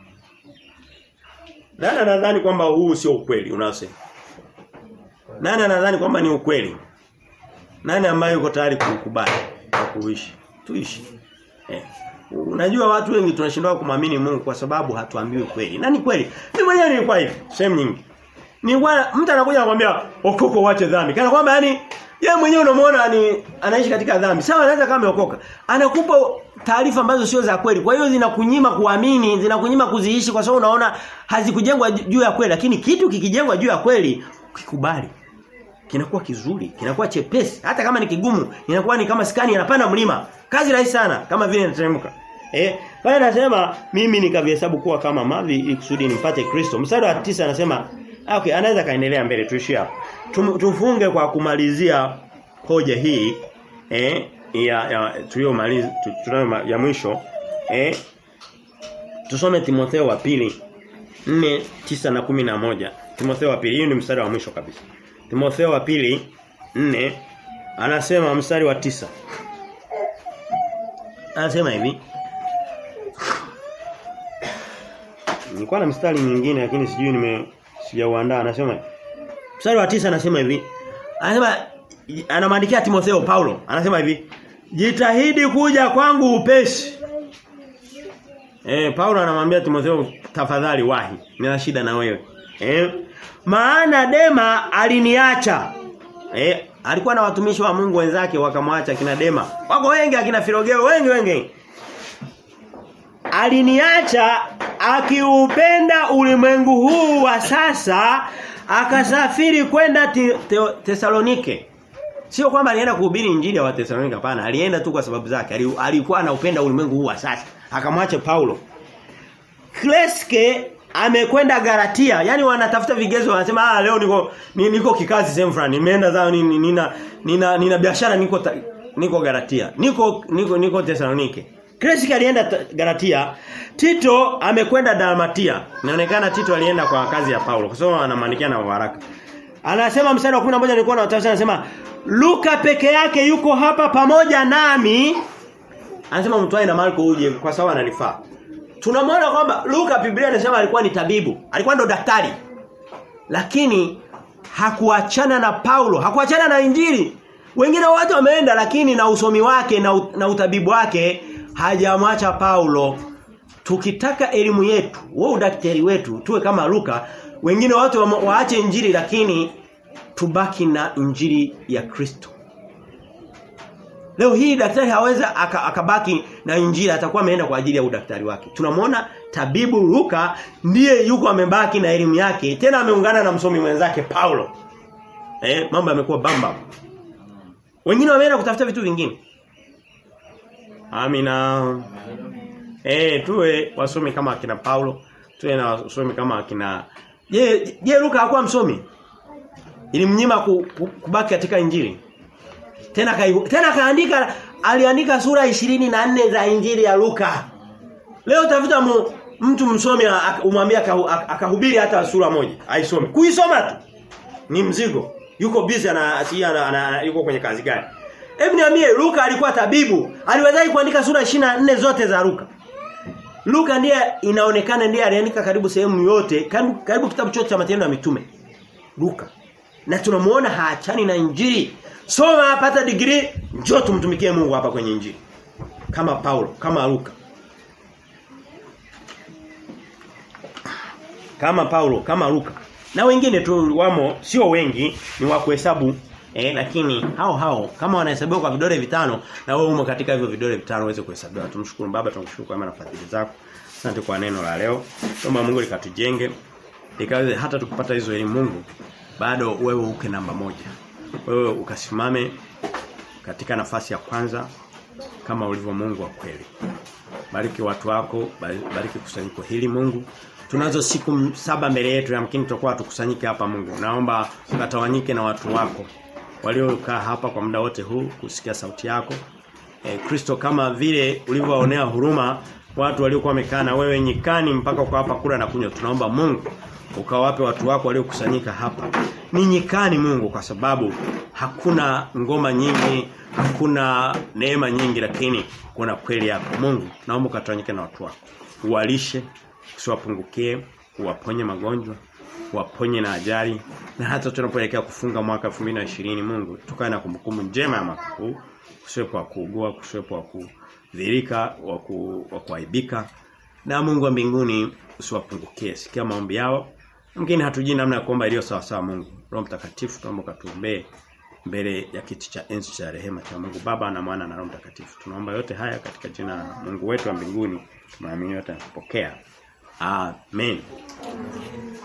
Nani nadhani kwamba huu sio ukweli unaosema? Nani anadhani kwamba ni ukweli? Nani ambaye yuko tayari kukubali na kuishi? Tuishi. Eh. Unajua watu wengi tunashindwa kumwamini Mungu kwa sababu hatuambiwi kweli. Na ni kweli. Mimi mwenyewe nilikuwa hivi, sehemu nyingi. Ni mtu anakuja anakuambia okoko wache dhambi. Kana kwamba yani yeye mwenyewe unamuona ni anaishi katika dhambi. Sawa anaweza kama ameokoka. Anakupa taarifa ambazo sio za kweli. Kwa hiyo zinakunyima kuamini, zinakunyima kuziishi kwa sababu unaona hazikujengwa juu ya kweli, lakini kitu kikijengwa juu ya kweli, ukikubali kinakuwa kizuri, kinakuwa chepesi. Hata kama ni kigumu, inakuwa ni kama skani inapanda mlima. Kazi rahisi sana kama vile inateremka. Eh, pale anasema mimi nikavihesabu kuwa kama mavi ili kusudi nimpate Kristo. Mstari wa tisa anasema okay, anaweza kaendelea mbele tuishie hapo. Tum, tufunge kwa kumalizia hoja hii eh ya, ya tuliyomaliza tunayo ya mwisho eh tusome Timotheo wa pili 4 9 na 11 Timotheo wa pili hii ni mstari wa mwisho kabisa Timotheo wa pili 4 anasema mstari wa tisa Anasema hivi Nilikuwa na mstari mwingine lakini sijui nime sijauandaa anasema Mstari wa tisa anasema hivi Anasema anamwandikia Timotheo Paulo anasema hivi Jitahidi kuja kwangu upesi Eh Paulo anamwambia Timotheo tafadhali wahi nina shida na wewe Eh maana Dema aliniacha Eh alikuwa na watumishi wa Mungu wenzake wakamwacha kina Dema wako wengi akina Filogeo wengi wengi aliniacha akiupenda ulimwengu huu wa sasa akasafiri kwenda Tesalonike Sio kwamba alienda kuhubiri injili ya Wathesalonike hapana, alienda tu kwa sababu zake. Alikuwa anaupenda ulimwengu huu wa sasa. Akamwacha Paulo. Kleske amekwenda Galatia. Yaani wanatafuta vigezo wanasema ah leo niko niko kikazi sehemu fulani. Nimeenda zao nina nina nina, nina biashara niko ta, niko Galatia. Niko niko niko Tesalonike. Kleske alienda Galatia. Tito amekwenda Dalmatia. Inaonekana Tito alienda kwa kazi ya Paulo kwa sababu anamwandikia na waraka. Anasema mstari wa 11 nilikuwa na tafsiri anasema Luka peke yake yuko hapa pamoja nami. Anasema mtwae na Marko uje kwa sababu ananifaa. Tunamwona kwamba Luka Biblia inasema alikuwa ni tabibu, alikuwa ndo daktari. Lakini hakuachana na Paulo, hakuachana na Injili. Wengine wote wameenda lakini na usomi wake na, na utabibu wake hajamwacha Paulo. tukitaka elimu yetu, wewe udaktari wetu tuwe kama Luka, wengine watu wa, waache injili lakini tubaki na injili ya Kristo. Leo hii daktari haweza akabaki aka na injili atakuwa ameenda kwa ajili ya udaktari wake. Tunamwona tabibu Luka ndiye yuko amebaki na elimu yake tena ameungana na msomi mwenzake Paulo. Eh mambo yamekuwa bamba. Wengine wameenda kutafuta vitu vingine. Amina. Eh tuwe wasomi kama akina Paulo, tuwe na wasomi kama akina Je, je Luka hakuwa msomi? Ilimnyima ku, ku, kubaki katika injili. Tena kai, tena kaandika aliandika sura ishirini na nne za injili ya Luka. Leo tafuta mu, mtu msomi umwambie akahubiri hata sura moja, aisome. Kuisoma tu ni mzigo. Yuko busy ana, ana, ana, ana yuko kwenye kazi gani? Hebu niambie Luka alikuwa tabibu, aliwezaje kuandika sura 24 zote za Luka? Luka ndiye inaonekana ndiye aliandika karibu sehemu yote, karibu, karibu kitabu chote cha matendo ya mitume. Luka. Na tunamuona haachani na injili. Soma pata degree, njoo tumtumikie Mungu hapa kwenye injili. Kama Paulo, kama Luka. Kama Paulo, kama Luka. Na wengine tu wamo sio wengi, ni wa kuhesabu eh lakini hao hao kama wanahesabiwa kwa vidole vitano na wewe umo katika hivyo vidole vitano uweze kuhesabiwa. Tumshukuru Baba, tunkushukuru kwa maana fadhili zako. Asante kwa neno la leo. Tuomba Mungu likatujenge. Likawe hata tukipata hizo elimu Mungu bado wewe uke namba moja. Wewe ukasimame katika nafasi ya kwanza kama ulivyo Mungu wa kweli. Bariki watu wako, bariki kusanyiko hili Mungu. Tunazo siku saba mbele yetu yamkini tutakuwa tukusanyike hapa Mungu. Naomba ukatawanyike na watu wako waliokaa hapa kwa muda wote huu kusikia sauti yako. E, Kristo kama vile ulivyowaonea huruma watu waliokuwa wamekaa na wewe nyikani mpaka kwa hapa kula na kunywa. Tunaomba Mungu ukawape watu wako waliokusanyika hapa. Ni nyikani Mungu kwa sababu hakuna ngoma nyingi, hakuna neema nyingi lakini kuna kweli yako. Mungu naomba ukatawanyike na watu wako. Uwalishe, usiwapungukie, uwaponye magonjwa, waponye na ajali na hata tunapoelekea kufunga mwaka 2020 Mungu tukae na kumbukumbu njema ya mwaka huu kusiwepo wa kuugua kusiwepo wa kudhirika wa kuaibika na Mungu wa mbinguni usiwapungukie sikia maombi yao mngine hatujui namna ya kuomba iliyo sawa sawa Mungu Roho Mtakatifu tunaomba katuombee mbele ya kiti cha enzi cha rehema cha Mungu Baba na Mwana na Roho Mtakatifu tunaomba yote haya katika jina la Mungu wetu wa mbinguni tunaamini yote na kupokea amen